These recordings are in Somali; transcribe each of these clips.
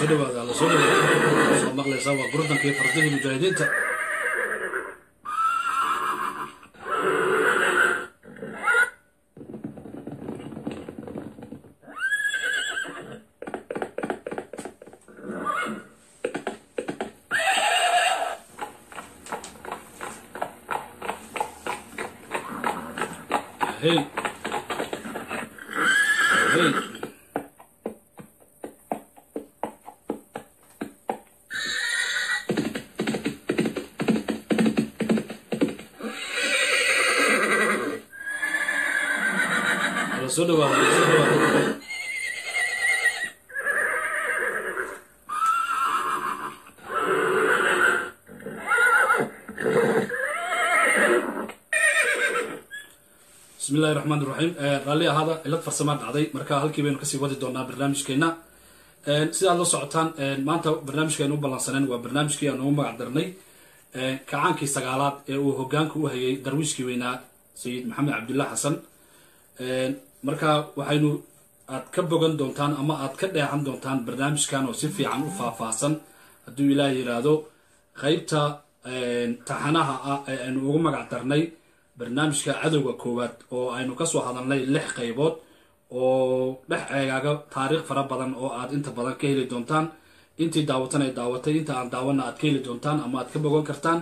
dhawaada la soo dhawaada soo maqlaysaa waa gurdankii fardihii mujaahidiinta hey hey la soo dhawaada la soo dhawaada bismi illahi raxmaan iraxiim raalli ahaada cilad farsamaa dhacday marka halkii baynu kasii wadi doonaa barnaamijkeena sidaad la socotaan maanta barnaamijkeenu u ballansaneen waa barnaamijkii aan ugu magac darnay kacaankii sagaalaad ee uu hogaanka u hayay darwiishkii weynaa sayid maxamed cabdullah xasan marka waxaynu aad ka bogan doontaan ama aad ka dheexan doontaan barnaamijkan oo si fiican u faahfaahsan hadduu ilaah yiraahdo qeybta taxanaha ah ee aynu ugu magac darnay barnaamijka cadowga koowaad oo aynu kasoo hadalnay lix qaybood oo dhex eegaaga taariikh fara badan oo aad inta badan ka heli doontaan intii daawatan ay daawatay inta aan daawana aad ka heli doontaan ama aad ka bogan kartaan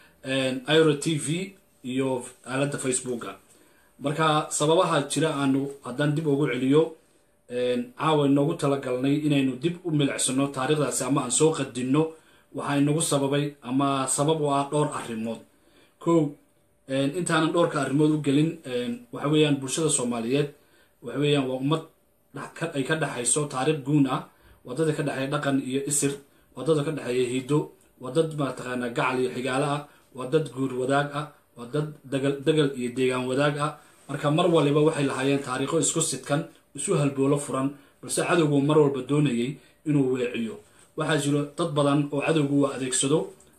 iro t v iyo aaladda facebooka marka sababaha jira aanu haddaan dib ugu celiyo caawa inoogu talagalnay inaynu dib u milicsano taariikhdaasi ama aan soo qadinno waxaa inagu sababay ama sabab u ah dhowr arrimood kow intaanan dhowrka arrimood u gelin waxa weeyaan bulshada soomaaliyeed waxa weeyaan waa ummad ay ka dhexayso taariikh guun ah wadada ka dhexeeya dhaqan iyo isir wadada ka dhexeeya hido waa dad mataqaanaa gacal iyo xigaalo ah waa dad guur wadaag ah waa dad dagal degal iyo deegaan wadaag ah marka mar waliba waxay lahaayeen taariikho isku sidkan isu halboolo furan balse cadowgu mar walba doonayay inuu weeciyo waxaa jiro dad badan oo cadowgu uu adeegsado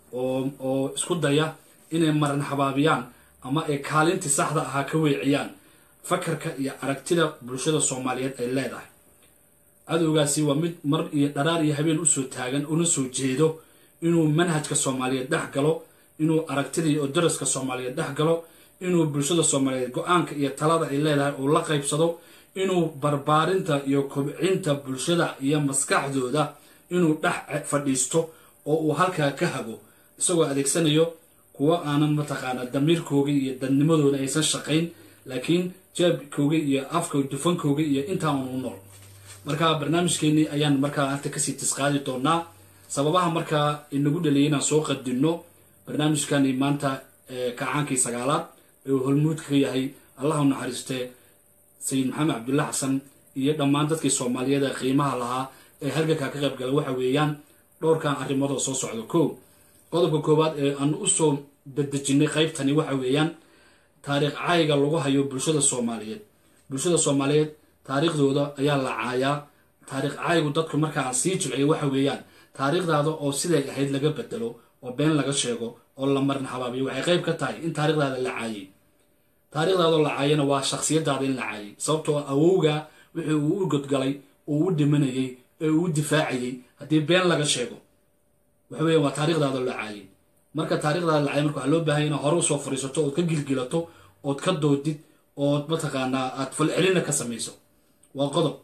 oo isku daya inay maran habaabiyaan ama ay kaalintii saxda ahaa ka weeciyaan fakarka iyo aragtida bulshada soomaaliyeed ay leedahay cadowgaasi waa mid mar iyo dharaar iyo habeen usoo taagan una soo jeedo inuu manhajka soomaaliyeed dhex galo inuu aragtida iyo daraska soomaaliyeed dhex galo inuu bulshada soomaaliyeed go-aanka iyo talada ay leedahay uu la qaybsado inuu barbaarinta iyo kobcinta bulshada iyo maskaxdooda inuu dhex fadhiisto oo uu halkaa ka hago isagoo adeegsanayo kuwo aanan mataqaanaa damiirkooga iyo dadnimadooda aysan shaqayn laakiin jaabkooga iyo afka dufankooga iyo intaan u nool marka barnaamijkeenii ayaan markaa hata kasii tisqaadi doonaa sababaha markaa inagu dhaliyay inaan soo qadinno barnaamijkani maanta kacaankii sagaalaad ee uu holmuudka ka yahay allah u naxariistee sayid maxamed cabdulla xasan iyo dhammaan dadkii soomaaliyeed ee qiimaha lahaa ee halgankaa ka qayb gala waxa weeyaan dhowrkan arrimood oo soo socdo ko qodobka koowaad ee aanu usoo dadejinay qaybtani waxa weeyaan taariikh caayiga lagu hayo bulshada soomaaliyeed bulshada soomaaliyeed taariikhdooda ayaa la caayaa taariikh caayigu dadku markaa aan sii jilciyo waxa weeyaan taariikhdaada oo siday ahayd laga bedelo oo been laga sheego oo la marin habaabiyo waxay qayb ka tahay in taarikhdaada la caayay taarikhdaadoo la caayana waa shakhsiyadaada in la caayay sababtoo awowga wixii uu u godgalay uu u dhimanayay ee uu u difaacayay haddii been laga sheego waxa weya waa taarikhdaada la caayay marka taarikhdaada la caayay marka waxaa loo baahanya inaad hore usoo fadhiisato ood ka gilgilato ood ka doodid ood mataqaanaa aad falcelina ka samayso waa qodob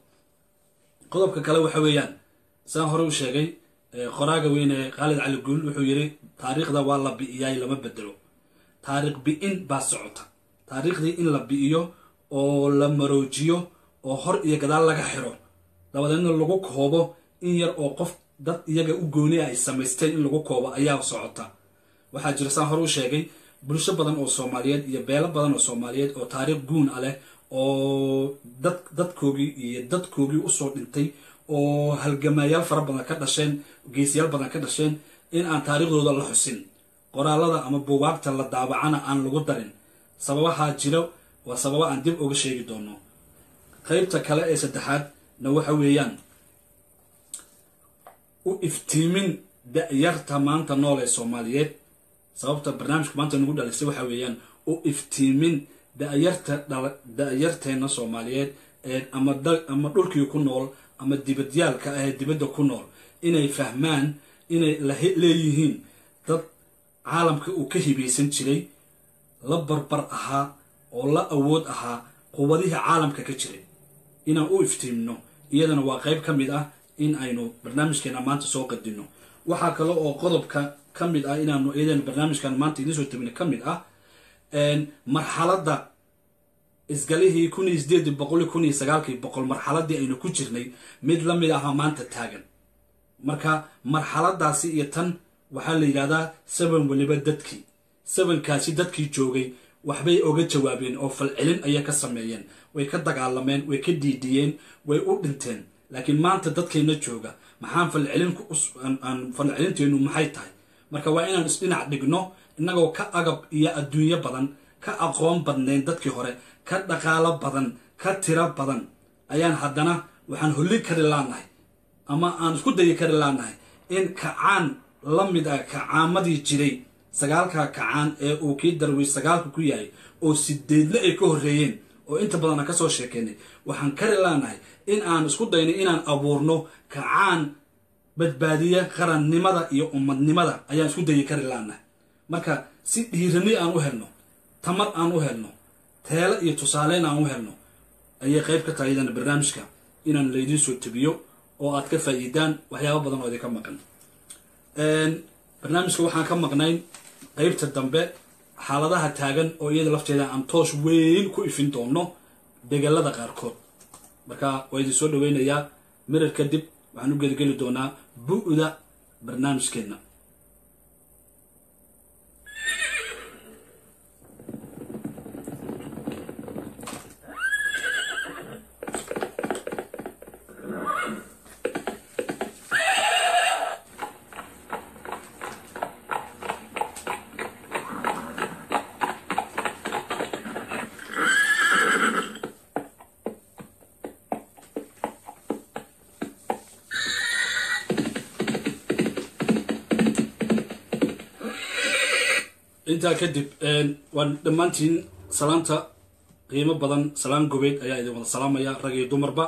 qodobka kale waxa weeyaan saan hore u sheegay qoraaga weyne khaalid cali guul wuxuu yidhi taariikhda waa la bi'iyaay lama bedelo taariikh bi'in baa socota taariikhdii in la bi'iyo oo la maroojiyo oo hor iyo gadaal laga xiro dabadeedna lagu koobo in yar oo qof dad iyaga u gooni ay samaysteen in lagu koobo ayaa socota waxaa jira saan hore u sheegay bulsho badan oo soomaaliyeed iyo beelo badan oo soomaaliyeed oo taariikh guun ah leh oo dad dadkoogii iyo dadkoogii usoo dhintay oo halgamaayaal fara badan ka dhasheen geesiyaal badan ka dhasheen in aan taariikhdooda la xusin qoraalada ama buugaagta la daabacana aan lagu darin sababahaa jiro waa sababa aan dib uga sheegi doono qaybta kale ee saddexaadna waxa weeyaan u iftiimin da-yarta maanta nool ee soomaaliyeed sababta barnaamijka maanta nagu dhalisay waxa weeyaan u iftiimin dayarta da-yarteena soomaaliyeed ee ama ama dhulkii ku nool ama dibadyaalka ah ee dibadda ku nool inay fahmaan inay leeyihiin dad caalamka uu ka hibaysan jiray la barbar ahaa oo la awood ahaa quwadihii caalamka ka jiray inaan u iftiimno iyadana waa qayb ka mid ah in aynu barnaamijkeena maanta soo qadino waxaa kale oo qodobka ka mid ah inaanu iyadana barnaamijkan maanta idiin soo tabina ka mid ah marxaladda isgalihii kun iyo sideedii boqol iyo kun iyo sagaalkii boqol marxaladii aynu ku jirnay mid la mid aha maanta taagan marka marxaladaasi iyo tan waxaa la yidhahdaa saban weliba dadkii sabankaasi dadkii joogay waxbay oga jawaabeen oo falcelin ayay ka sameeyeen way ka dagaalameen way ka diidiyeen way u dhinteen laakiin maanta dadkeenna jooga maxaan falcelin falcelinteenu maxay tahay marka waa inaan isdhinac dhigno innagoo ka agab iyo adduunyo badan ka aqoon badnayn dadkii hore ka dhaqaalo badan ka tiro badan ayaan haddana waxaan holli kari laanahay ama aan isku dayi kari laanahay in kacaan la mid ah kacaamadii jiray sagaalka kacaan ee uu kii darwiish sagaalka ku yahay oo sideedna ay ka horreeyeen oo inta badan aan ka soo sheekeynay waxaan kari laanahay in aan isku daynay inaan abuurno kacaan badbaadiya qarannimada iyo ummadnimada ayaan isku dayi kari laanahay marka si dhiirani aan u helno tamar aan u helno teelo iyo tusaaleyn aan u helno ayay qayb ka tahay iyadana barnaamijka inaan laydiin soo tabiyo oo aad ka faa'iidaan waxyaaba badan oo idinka maqan barnaamijka waxaan ka maqnayn qaybta dambe xaaladaha taagan oo iyada lafteeda aan toos weyn ku ifin doono degalada qaarkood marka waa idin soo dhaweynayaa mirar kadib waxaan u gedageli doonaa bu-da barnaamijkeenna intaa kadib waan dhammaantiin salaanta qiimo badan salaan gobeed ayaa idin wada salaamaya rag iyo dumarba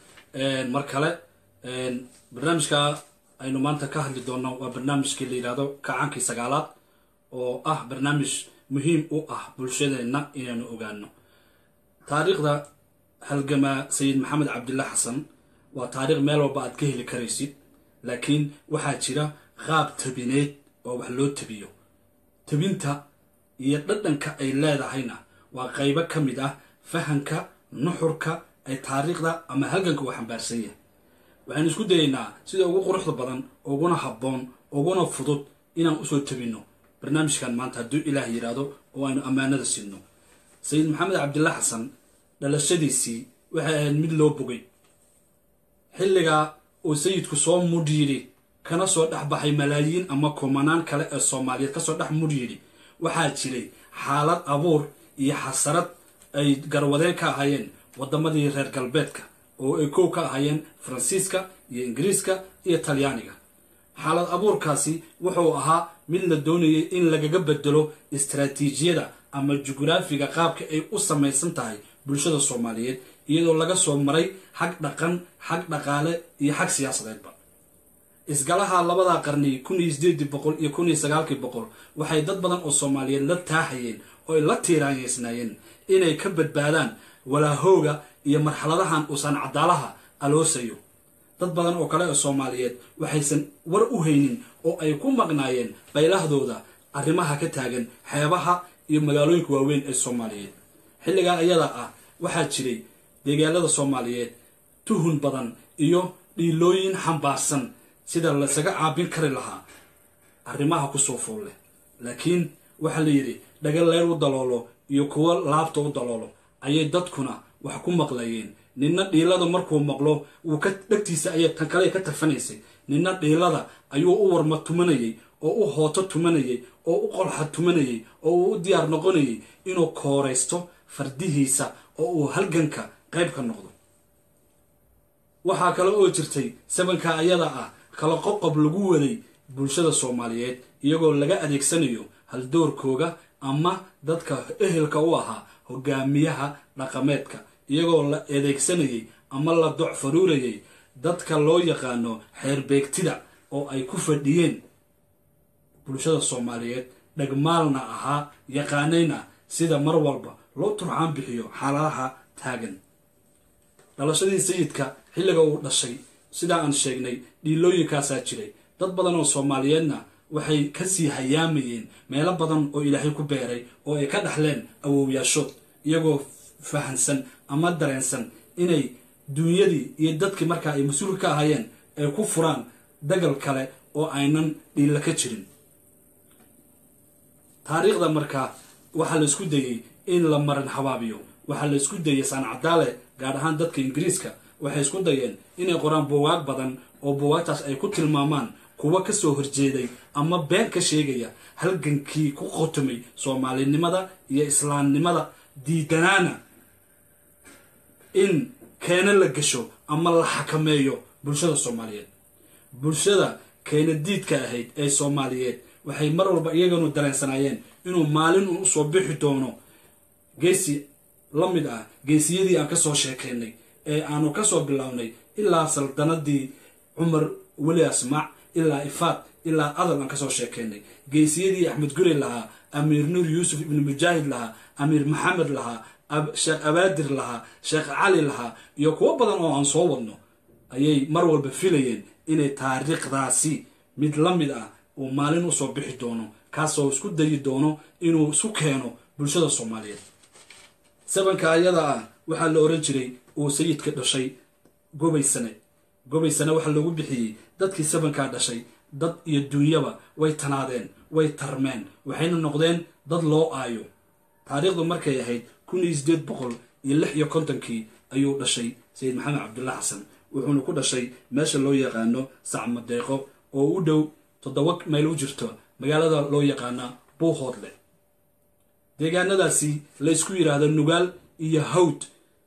mar kale barnaamijka aynu maanta ka hadli doonno waa barnaamijkii la yidhahdo kacaankii sagaalaad oo ah barnaamij muhiim u ah bulshadeenna inaynu ogaano taariikhda halgamaa sayid maxamed cabdillah xasan waa taariikh meel walba aad ka heli karaysid laakiin waxaa jira qaab tabineed oo wax loo tabiyo tabinta iyo dhadhanka ay leedahayna waa qaybo ka mid ah fahanka nuxurka ay taariikhda ama halganka uu xambaarsan yahay waxaynu isku dayaynaa sida ugu quruxda badan uguna habboon uguna fudud inaan usoo tabinno barnaamijkan maanta hadduu ilaah yidhaahdo oo aynu ammaanada sinno sayid maxamed cabdillah xasan dhalashadiisii waxay ahayd mid loo bogay xilligaa uu sayidku soo mudh yidhi kana soo dhex baxay malaayiin ama kumanaan kale ee soomaaliyeed kasoo dhex mudh yidhi waxaa jiray xaalad abuur iyo xasarad ay garwadeen ka ahaayeen waddamadii reer galbeedka oo ay kow ka ahaayeen faransiiska iyo ingiriiska iyo talyaaniga xaalad abuurkaasi wuxuu ahaa mid la doonayay in lagaga bedelo istaraatiijiyada ama jugraafiga qaabka ay u samaysan tahay bulshada soomaaliyeed iyadoo laga soo maray xag dhaqan xag dhaqaale iyo xag siyaasadeedba isgalaha labada qarni kun iyo sideedii boqol iyo kun iyo sagaalkii boqol waxay dad badan oo soomaaliyeed la taaxayeen oo ay la tiiraanyeysnaayeen inay ka badbaadaan walaahooga iyo marxaladahan uusan cadaalaha aloosayo dad badan oo kale oo soomaaliyeed waxaysan war u haynin oo ay ku maqnaayeen baylahdooda arrimaha ka taagan xeebaha iyo magaalooyinka waaweyn ee soomaaliyeed xilligaa iyada ah waxaa jiray deegaalada soomaaliyeed tuhun badan iyo dhiilooyin xambaarsan sida laysaga caabin kari lahaa arrimaha kusoo fool leh laakiin waxaa la yidhi dhaga leyr u daloolo iyo kuwo laabta u daloolo ayay dadkuna wax ku maqlayeen ninna dhiilada markuu maqlo wuu ka dhegtiisa ayay tan kale ka tafanaysay ninna dhiilada ayuu u warma tumanayay oo u hooto tumanayay oo u qolxa tumanayay oo uu u diyaar noqonayay inuu kooraysto fardihiisa oo uu halganka qayb ka noqdo waxaa kale oo jirtay sabanka ayada ah kala qoqob lagu waday bulshada soomaaliyeed iyagoo laga adeegsanayo haldoorkooga ama dadka ehelka u ahaa hogaamiyaha dhaqameedka iyagoo la adeegsanayay ama la doc faruurayay dadka loo yaqaano xeerbeegtida oo ay ku fadhiyeen bulshada soomaaliyeed dhagmaalna ahaa yaqaanayna sida mar walba loo turxaan bixiyo xaaladaha taagan dhalashadii sayidka xilliga uu dhashay sidaa aan sheegnay dhiilooyinkaasaa jiray dad badan oo soomaaliyeedna waxay kasii hayaamayeen meelo badan oo ilaahay ku beeray oo ay ka dhaxleen awowyaashood iyagoo fahansan ama dareensan inay duunyadii iyo dadkii markaa ay mas-uulka ka ahaayeen ay ku furaan dagal kale oo aynan dhiilla ka jirin taariikhda markaa waxaa la isku dayey in la marin habaabiyo waxaa la isku dayey saancadaale gaar ahaan dadka ingiriiska waxay isku dayeen inay qoraan buugaag badan oo buugaagtaas ay ku tilmaamaan kuwa kasoo horjeeday ama been ka sheegaya halgankii ku qotomay soomaalinimada iyo islaamnimada diidanaana in keena la gasho ama la xakameeyo bulshada soomaaliyeed bulshada keena diidka ahayd ee soomaaliyeed waxay mar walba iyaganu dareensanaayeen inuu maalin uu usoo bixi doono geesi la mid ah geesiyadii aan kasoo sheekaynay ee aanu kasoo bilownay ilaa saldanadii cumar weli asmaac ilaa ifaad ilaa adal aan kasoo sheekaynay geesiyadii axmed guri lahaa amiir nuur yuusuf ibnu mujaahid lahaa amiir maxamed lahaa sheekh abaadir lahaa sheekh cali lahaa iyo kuwo badan oo aan soo wadno ayay mar walba filayeen inay taariikhdaasi mid la mid ah uu maalin usoo bixi doono kaasoo isku dayi doono inuu isu keeno bulshada soomaaliyeed sabanka ayada ah waxaa la oran jiray uu sayidka dhashay gobay sane gobay sane waxaa loogu bixiyey dadkii sabankaa dhashay dad iyo duunyaba way tanaadeen way tarmeen waxayna noqdeen dad loo aayo taariikhdu markay ahayd kun iyo sideed boqol iyo lix iyo kontonkii ayuu dhashay sayid maxamed cabdulla xasan wuxuuna ku dhashay meesha loo yaqaano sacmadeeqo oo u dhow toddoba mayl u jirto magaalada loo yaqaana buuhoodle deegaanadaasi la ysku yidhaahdo nugaal iyo hawd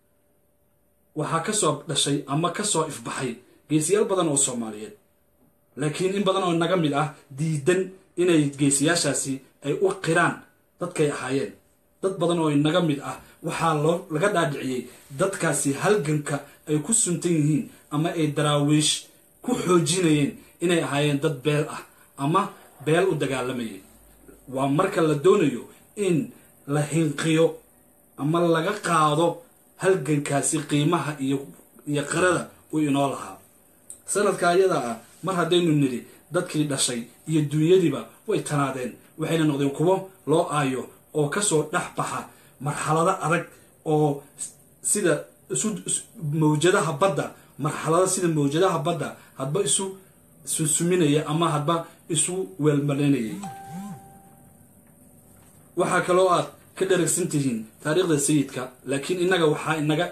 waxaa kasoo dhashay ama kasoo ifbaxay geesiyaal badan oo soomaaliyeed laakiin in badan oo naga mid ah diidan inay geesiyaashaasi ay u qiraan dadkay ahaayeen dad badan oo naga mid ah waxaa loo laga dhaadhiciyey dadkaasi halganka ay ku suntan yihiin ama ay daraawiish ku xoojinayeen inay ahaayeen dad beel ah ama beel u dagaalamayay waa marka la doonayo in la hinqiyo ama laga qaado halgankaasi qiimaha iyo iyo qarada uu inoo lahaa sanadka ayada ah mar haddaynu nidhi dadkii dhashay iyo duunyadiiba way tanaadeen waxayna noqdeen kuwo loo aayo oo kasoo dhex baxa marxalado adag oo sida isu mawjadaha badda marxalado sida mawjadaha badda hadba isu sunsuminaya ama hadba isu weelmarinayay waxaa kaloo aad ka dharagsan tihiin taariikhda sayidka laakiin innaga waxaa inaga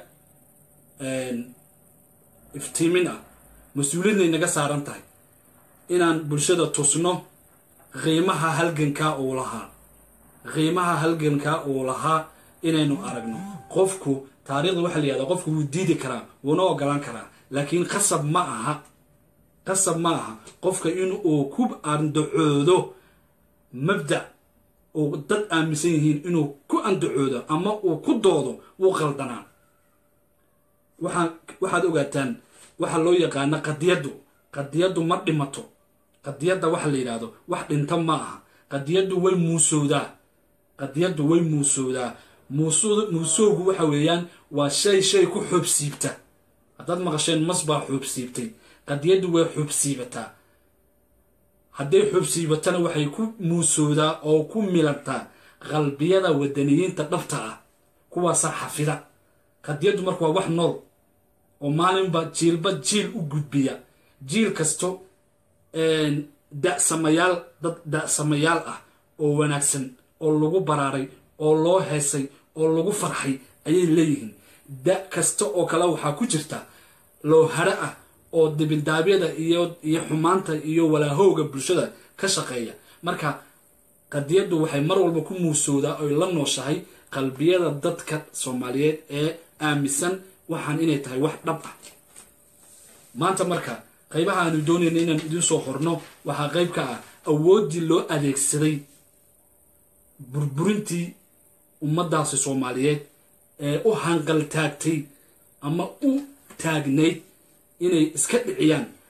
iftiimin ah mas-uuliyadna inaga saaran tahay inaan bulshada tusno qiimaha halgankaa uu lahaa qiimaha halgankaa uu lahaa inaynu aragno qofku taariikhda waxaa la yihahdaa qofku wuu diidi karaa wuuna ogolaan karaa laakiin qasab ma aha qasab ma aha qofka in uu ku andacoodo mabda uu dad aaminsan yihiin inuu ku andacoodo ama uu ku doodo wuu qaldanaa waxaa waxaad ogaataan waxaa loo yaqaana qadiyaddu qadiyaddu ma dhimato qadiyadda waxa la yidhaahdo wax dhinta ma aha qadiyaddu way muusowdaa qadiyaddu way muusowdaa muusowgu waxa weeyaan waa shay shay ku xoobsiibta haddaad maqasheen mas baa xoobsiibtay qadiyaddu way xoobsiibataa hadday xoobsiibatana waxay ku muusowdaa oo ku milantaa qalbiyada wadaniyiinta dhabta ah kuwaasaa xafida qadiyaddu marka waa wax nool oo maalinba jiilba jiil u gudbiya jiil kasto dasamayaal dad da-samayaal ah oo wanaagsan oo lagu baraaray oo loo heesay oo lagu farxay ayay leeyihiin da kasta oo kale waxaa ku jirta loo haro ah oo dibindaabyada iyo iyo xumaanta iyo walaahowga bulshada ka shaqeeya marka qadiyaddu waxay mar walba ku muusowdaa oy la nooshahay qalbiyada dadka soomaaliyeed ee aaminsan waxaan inay tahay wax dhab ah maanta marka qaybaha aanu doonayna inaan idiin soo horno waxaa qayb ka ah awooddii loo adeegsaday burburintii ummaddaasi soomaaliyeed ee u hanqal taagtay ama u taagnayd inay iska dhiciyaan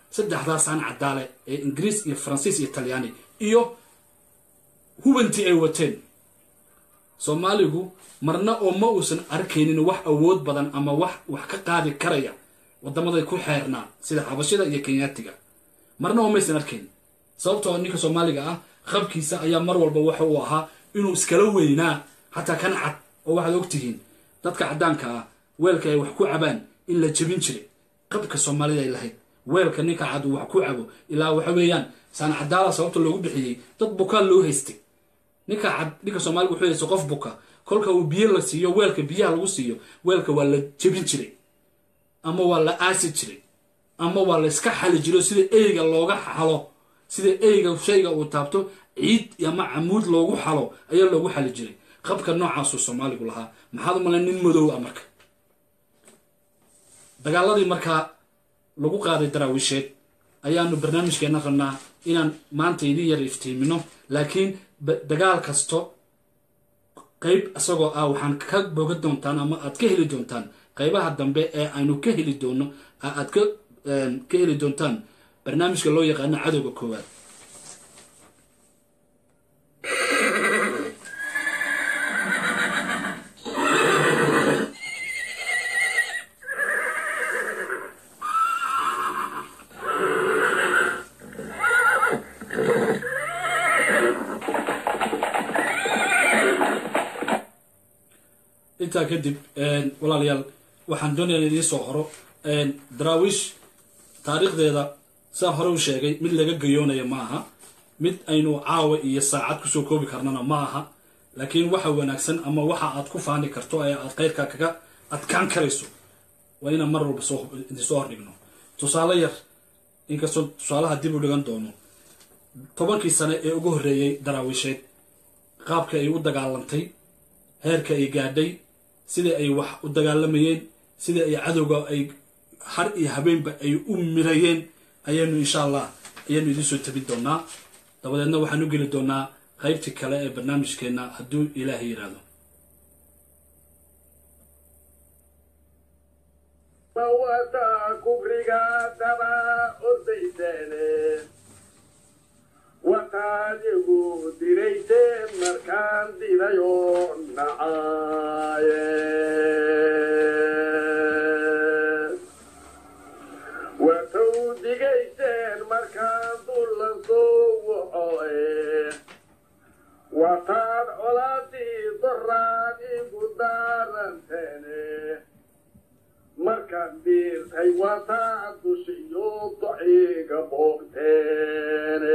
saddexdaasaan cadaale ee ingiriis iyo faransiis iyo talyaani iyo hubantii ay wateen soomaaligu marna oo ma uusan arkaynin wax awood badan ama wax wax ka qaadi karaya wadamaday ku xeernaa sida xabashida iyo kenyaatiga marna oo maysan arkayn sababtoo ninka soomaaliga ah qabkiisa ayaa mar walba waxa uu ahaa inuu iskala weynaa xataa kan cad oo waxaad ogtihiin dadka caddaanka ah weelka ay wax ku cabaan in la jebin jiray qabka soomaalida ay lahayd weelka ninka cad uu wax ku cabo ilaa waxa weeyaan saan cadaala sababta loogu bixiyey dad bukaa loo haystay ninka cad ninka soomaaliga wuxuu haysta qof buka kolka uu biyo la siiyo weelka biyaha lagu siiyo weelka waa la jebin jiray ama waa la aasi jiray ama waa la iska xali jiro sida eyga looga xalo sida eyga shayga uu taabto ciid ama camuud loogu xalo ayaa loogu xali jiray qabka noocaasuu soomaaligu lahaa maxaad u malay nin madow ah marka dagaaladii markaa lagu qaaday daraawiisheed ayaanu barnaamijkeena rabnaa inaan maanta idin yar iftiimino laakiin dagaal kasto qayb isagoo ah waxaan ka boga doontaan ama aad ka heli doontaan qaybaha dambe ee aynu ka heli doono aad ka ka heli doontaan barnaamijka loo yaqaano cadowga koowaad intaa kadib walaalayaal waxaan doonaya idiin soo horo daraawiish taariikhdeeda saan hore u sheegay mid laga gayoonaya ma aha mid aynu caawa iyo saacad kusoo koobi karnana ma aha laakiin waxa wanaagsan ama waxa aad ku faani karto ee aad qayrka kaga adkaan karayso waa inaan mar walba idinsoo hordhigno tusaale yar inkastoo tusaalaha dib u dhigan doono tobankii sane ee ugu horreeyey daraawiisheed qaabka ay u dagaalantay heerka ay gaadhay sida ay wax u dagaalamayeen sida ay cadowga ay har iyo habeenba ay u mirayeen ayaanu insha allah ayaanu idiin soo tabin doonaa dabadeedna waxaan u geli doonaa qaybtii kale ee barnaamijkeenna hadduu ilaahay yidhaahdo kufriga daba ordayseene waxaad igu dirayseen markaan didayoo nacaaye watow digayseen markaan dullan soo wacoe wataad colaadii doraan igu daaranteene markaan diirtay wataad dushiyo dociga boogteene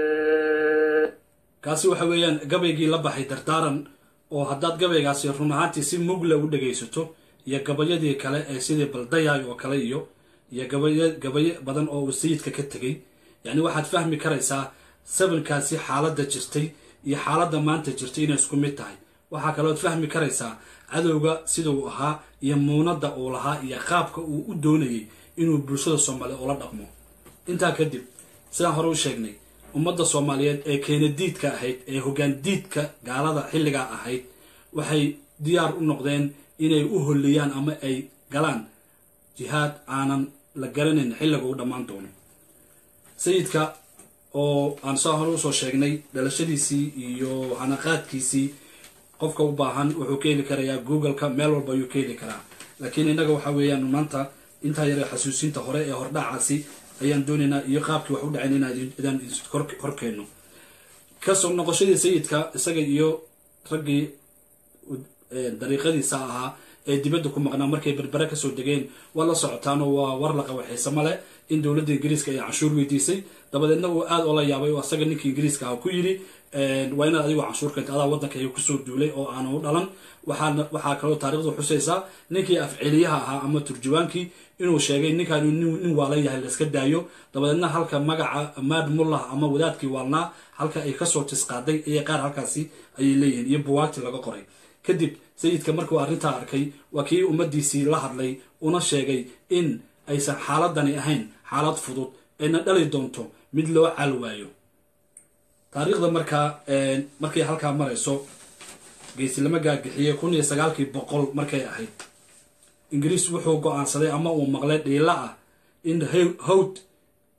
kaasi waxa weeyaan gabaygii la baxay dardaaran oo haddaad gabaygaasi run ahaantii si mugla u dhagaysato iyo gabayadii kale ee sidii baldayaay oo kale iyo iyo gabaya gabayo badan oo uu sayidka ka tegay yacni waxaad fahmi karaysaa sabankaasi xaaladda jirtay iyo xaaladda maanta jirtay inay isku mid tahay waxaa kalood fahmi karaysaa cadowga siduu ahaa iyo muunadda uu lahaa iyo qaabka uu u doonayay inuu bulshada soomaaliya ula dhaqmo intaa kadib sidaan hore u sheegnay ummadda soomaaliyeed ee keenadiidka ahayd ee hoggaan diidka gaalada xilligaa ahayd waxay diyaar u noqdeen inay u holliyaan ama ay galaan jihaad aanan la garanayn xilliga u dhammaan doono sayidka oo aan saa hore usoo sheegnay dhalashadiisii iyo hanaqaadkiisii qofka u baahan wuxuu ka heli karayaa googleka meel walba ayuu ka heli karaa laakiin innaga waxa weeyaan maanta intaa yare xasuusinta hore ee hordhacaasi ayaan doonaynaa iyo qaabkii wax u dhaceen inaan horkeenno kasoo noqoshadii sayidka isaga iyo raggii dariiqadiisa ahaa ee dibadda ku maqnaa markay berbere kasoo degeen waa la socotaanoo waa war la qawaxaysa male in dowladda ingiriiska ay canshuur weydiisay dabadeedna uu aada oola yaabay oo asaga ninkii ingiriiska ah ku yidhi waa inaad adigu canshuur keenta adaa waddanka ay kusoo duulay oo aanu dhalan waxaana waxaa kaloo taarikhdu xusaysaa ninkii afceliyaha ahaa ama turjubaankii inuu sheegay ninkaanu nin waalan yahay layska daayo dabadeedna halka magaca maad mullah ama wadaadkii waalnaa halka ay kasoo tisqaaday ayay qaar halkaasi ayay leeyihiin iyo buwaagti laga qoray kadib sayidka markuu arrintaa arkay waa kii ummaddiisii la hadlay una sheegay in aysan xaaladani ahayn xaalad fudud ayna dhali doonto mid loo calwaayo taariikhda markaa markay halkaa marayso geysilama gaagixiyey kun iyo sagaalkii boqol markay ahayd ingiriis wuxuu go-aansaday ama uu maqlay dhiila ah in hawd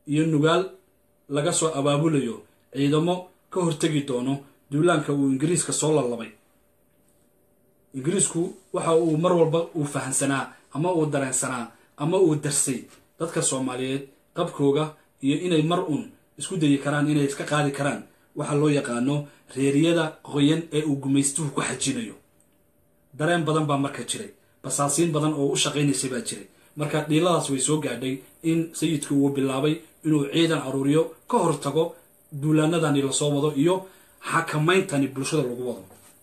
iyo nugaal laga soo abaabulayo ciidamo ka hortegi doono duulaanka uu ingiriiska soo lalabay ingiriisku waxa uu mar walba uu fahansanaa ama uu dareensanaa ama uu darsay dadka soomaaliyeed qabkooga iyo inay mar uun isku dayi karaan inay iska qaadi karaan waxaa loo yaqaano reeriyada qoyan ee uu gumaystuhu ku xajinayo dareen badan baa marka jiray basaasiin badan oo u shaqaynaysay baa jiray marka dhiiladaas way soo gaadhay in sayidku uu bilaabay inuu ciidan aruuriyo ka hortago duulaanadani lasoo wado iyo xakamayntani bulshada lagu wado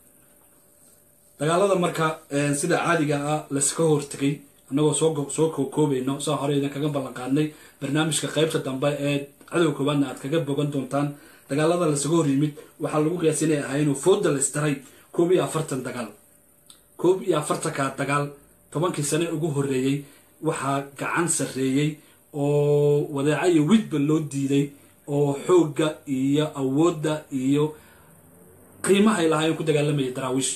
dagaalada marka sida caadiga ah laska hortegay annagoo soo kookoobayno saa hore idin kaga ballan qaadnay barnaamijka qaybta dambe ee cadow koobaadna aad kaga bogan doontaan dagaalada lasaga hor yimid waxaa lagu qiyaasay inay ahaayeenoo fooda laisdaray koob iyo afartan dagaal koob iyo afartanka dagaal tobankii sane ugu horreeyey waxaa gacan sarreeyey oo wadeeca iyo widba loo diiday oo xoogga iyo awoodda iyo qiimahay lahaayeen ku dagaalamayay daraawiish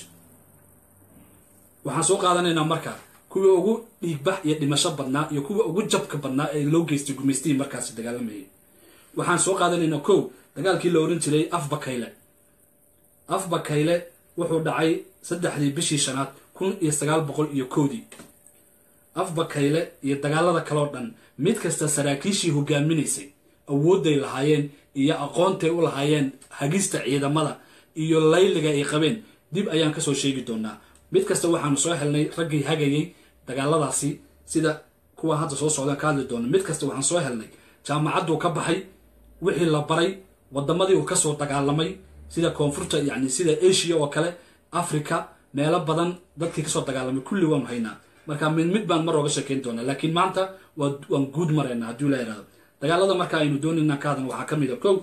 waxaan soo qaadanaynaa marka kuwii ugu dhiigbax iyo dhimasho badnaa iyo kuwa ugu jabka badnaa ee loo geystay gumaystihii markaasi dagaalamayay waxaan soo qaadanaynaa kow dagaalkii la ohan jiray afbakayle afbakayle wuxuu dhacay saddexdii bishii shanaad kun iyo sagaal boqol iyo kowdii afbakayle iyo dagaalada kaleo dhan mid kasta saraakiishii hogaaminaysay awoodday lahaayeen iyo aqoontay u lahaayeen hagista ciidamada iyo layliga ay qabeen dib ayaan kasoo sheegi doonaa mid kasta waxaanu soo helnay raggii hagayay dagaaladaasi sida kuwa hadda soo socdaan ka hadli doona mid kasta waxaan soo helnay jaamacadduu ka baxay wixii la baray wadamadii uu kasoo dagaalamay sida koonfurta yani sida asia oo kale africa meelo badan dadkii kasoo dagaalamay kulli waanu haynaa marka mid mid baan mar oga sheekeyn doonaa laakiin maanta waan guud maraynaa haddii la yihahdo dagaalada marka aynu doonayna ka hadlan waxaa ka mid a kow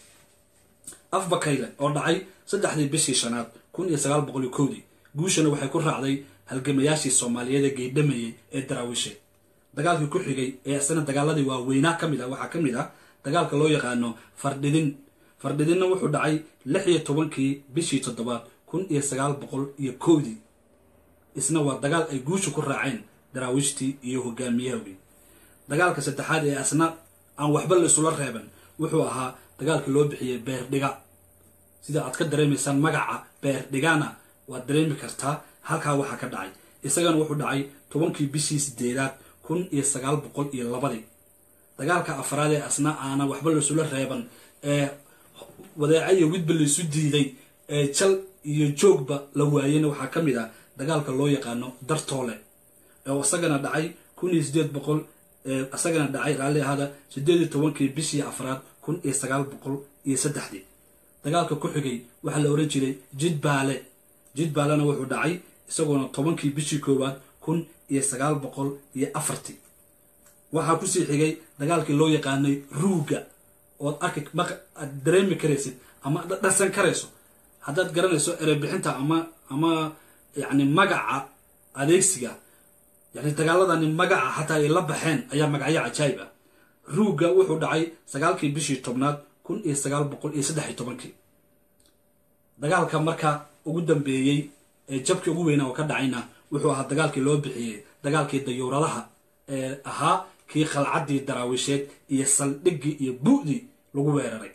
afbakayle oo dhacay saddexdii bishii shanaad kun iyo sagaal boqol iyo kowdii guushana waxay ku raacday halgamayaashii soomaaliyeed ee geydhamayay ee daraawiishe dagaalkii ku xigay ee isna dagaaladii waaweynaa ka mid ah waxaa ka mid ah dagaalka loo yaqaano fardhidin fardhidinna wuxuu dhacay lix iyo tobankii bishii toddobaad kun iyo sagaal boqol iyo kowdii isna waa dagaal ay guusha ku raaceen daraawiishtii iyo hogaamiyahawgii dagaalka saddexaad ee asna aan waxba la isula reeban wuxuu ahaa dagaalkii loo bixiyey beerdhiga sida aad ka dareemaysaan magaca beerdhigana waad dareemi kartaa halkaa waxaa ka dhacay isagana wuxuu dhacay tobankii bishii sideedaad kun iyo sagaal boqol iyo labadii dagaalka afraad ee asna aana waxba laisula reeban ee wadeeca iyo widba laisu diiday ee jal iyo joogba la waayena waxaa ka mid ah dagaalka loo yaqaano dartoole oo isagana dhacay kun iyo sideed boqol isagana dhacay raalli ahaada sideed iyo tobankii bishii afraad kun iyo sagaal boqol iyo saddexdii dagaalka ku xigay waxaa la ohan jiray jidbaale jidbaalena wuxuu dhacay isagoona tobankii bishii koowaad kun iyo sagaal boqol iyo afartii waxaa kusii xigay dagaalkii loo yaqaanay ruuga ood arki aad dareemi karaysid ama dhasan karayso haddaad garanayso erebixinta ama ama yani magaca adeegsiga yani dagaaladani magaca xataa ay la baxeen ayaa magacyo cajaayib ah ruuga wuxuu dhacay sagaalkii bishii tobnaad kun iyo sagaal boqol iyo saddex iyo tobankii dagaalka marka ugu dambeeyey ee jabkii ugu weynaa oo ka dhacayna wuxuu ahaa dagaalkii loo bixiyey dagaalkii dayuuradaha ee ahaa kii qalcaddii daraawiisheed iyo saldhiggii iyo bu'dii lagu weeraray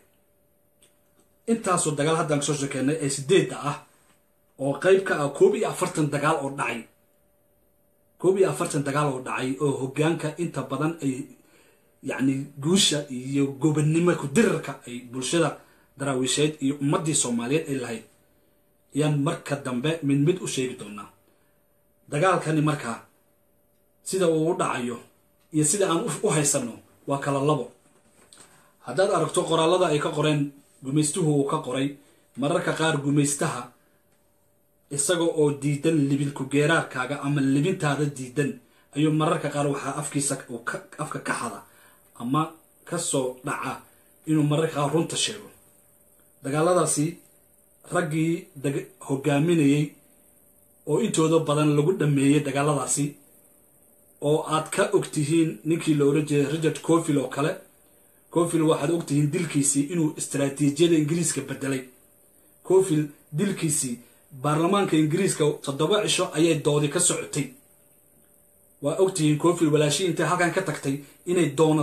intaasoo dagaal haddaan kasoo shekeynay ee sideedda ah oo qeyb ka ah koob iyo afartan dagaal oo dhacay koob iyo afartan dagaal oo dhacay oo hogaanka inta badan ay yacni guusha iyo gobannimo ku-dirarka ay bulshada daraawiisheed iyo ummaddii soomaaliyeed ay lahayd ayaan marka dambe mid mid u sheegi doonaa dagaalkani markaa sida uu u dhacayo iyo sida aan u haysanno waa kala labo haddaad aragto qoraallada ay ka qoreen gumaystuhu uu ka qoray mararka qaar gumaystaha isaga oo diidan libinku geeraarkaaga ama libintaada diidan ayuu mararka qaar waxaa afkiisa afka ka xada ama ka soo dhaca inuu mararka qaar runta sheego dagaaladaasi raggii hogaaminayey oo intooda badan lagu dhameeyey dagaaladaasi oo aad ka ogtihiin ninkii la oran jiray richard cofil oo kale cofil waxaad ogtihiin dilkiisii inuu istaraatiijiyada ingiriiska bedelay cofil dilkiisii baarlamaanka ingiriiska toddoba cisho ayay doodi ka socotay waa ogtihiin cofil walaashii intay halkan ka tagtay inay doonatay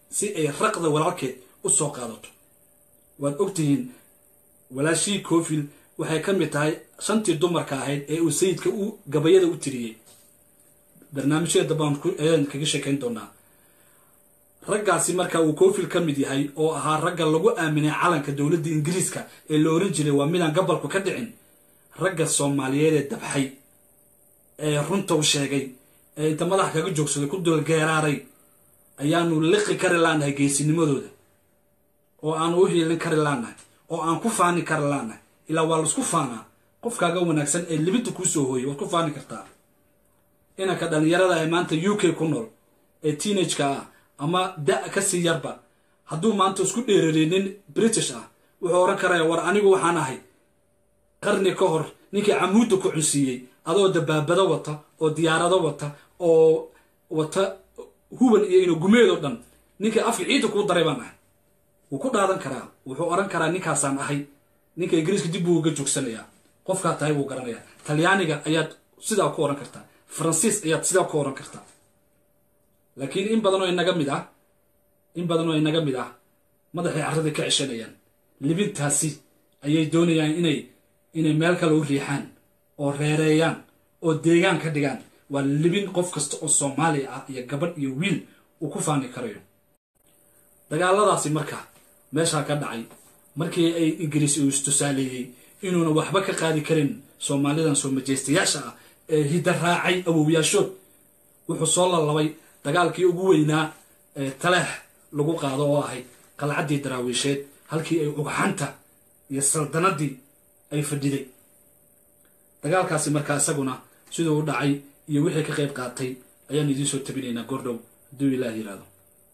si ay raqda walaalkeed u soo qaadato waad ogtihiin walaashii coofil waxay ka mid tahay shantii dumarka ahayd ee uu sayidka u gabayada u tiriyey barnaamijyada dambaan ayaan kaga sheekayn doonaa raggaasi marka uu coofil ka mid yahay oo ahaa ragga lagu aaminay calanka dowladda ingiriiska ee la oran jiray waa midaan gabalku ka dhicin ragga soomaaliyeed ee dabxay ee runta u sheegay ee inta madax kaga joogsaday ku dulgeeraaray ayaanu liqi kari laanahay geesinimadooda oo aanu u hiilin kari laanahay oo aan ku faani kari laanahay ilaa waa laisku faanaa qofkaaga wanaagsan ee libidda kuu soo hooyay waad ku faani kartaa inanka dhallinyarada ee maanta u k ku nool ee teenageka ah ama da- ka sii yarba hadduu maanta isku dheerariyay nin british ah wuxuu odhan karaya war anigu waxaan ahay qarni ka hor ninkii camuudda ku cunsiiyey adoo dabaabado wata oo diyaarado wata oo wata huban iyo inagumeedoo dhan ninkii afka ciidda kuu daray baan ahay wuu ku dhaadan karaa wuxuu odhan karaa ninkaasaan ahay ninka ingiriiska dib buu uga joogsanayaa qofkaa tahay wuu garanayaa talyaaniga ayaad sidaa ku odhan kartaa faransiis ayaad sidaa ku odhan kartaa laakiin in badan oo inaga mid ah in badan oo inaga mid ah madaxay carradii ka ceshanayaan libintaasi ayay doonayaan inay inay meel kale u riixaan oo reereeyaan oo deegaan ka dhigaan waa libin qof kasta oo soomaaliya ah iyo gabadh iyo wiil uu ku faani karayo dagaaladaasi marka meeshaa ka dhacay markii ay ingiriis uu istusaaleeyey inuuna waxba ka qaadi karin soomaalidan soo majeystayaasha ah ee hidda raacay awowyaashood wuxuu soo lalabay dagaalkii ugu weynaa ee taleex lagu qaado oo ahayd qalcaddii daraawiisheed halkii ay ugxanta iyo saldanadii ay fadhiday dagaalkaasi markaa isaguna siduu u dhacay iyo wixii ka qayb qaatay ayaan idiin soo tabinaynaa gordhow hadduu ilaah yidhaahdo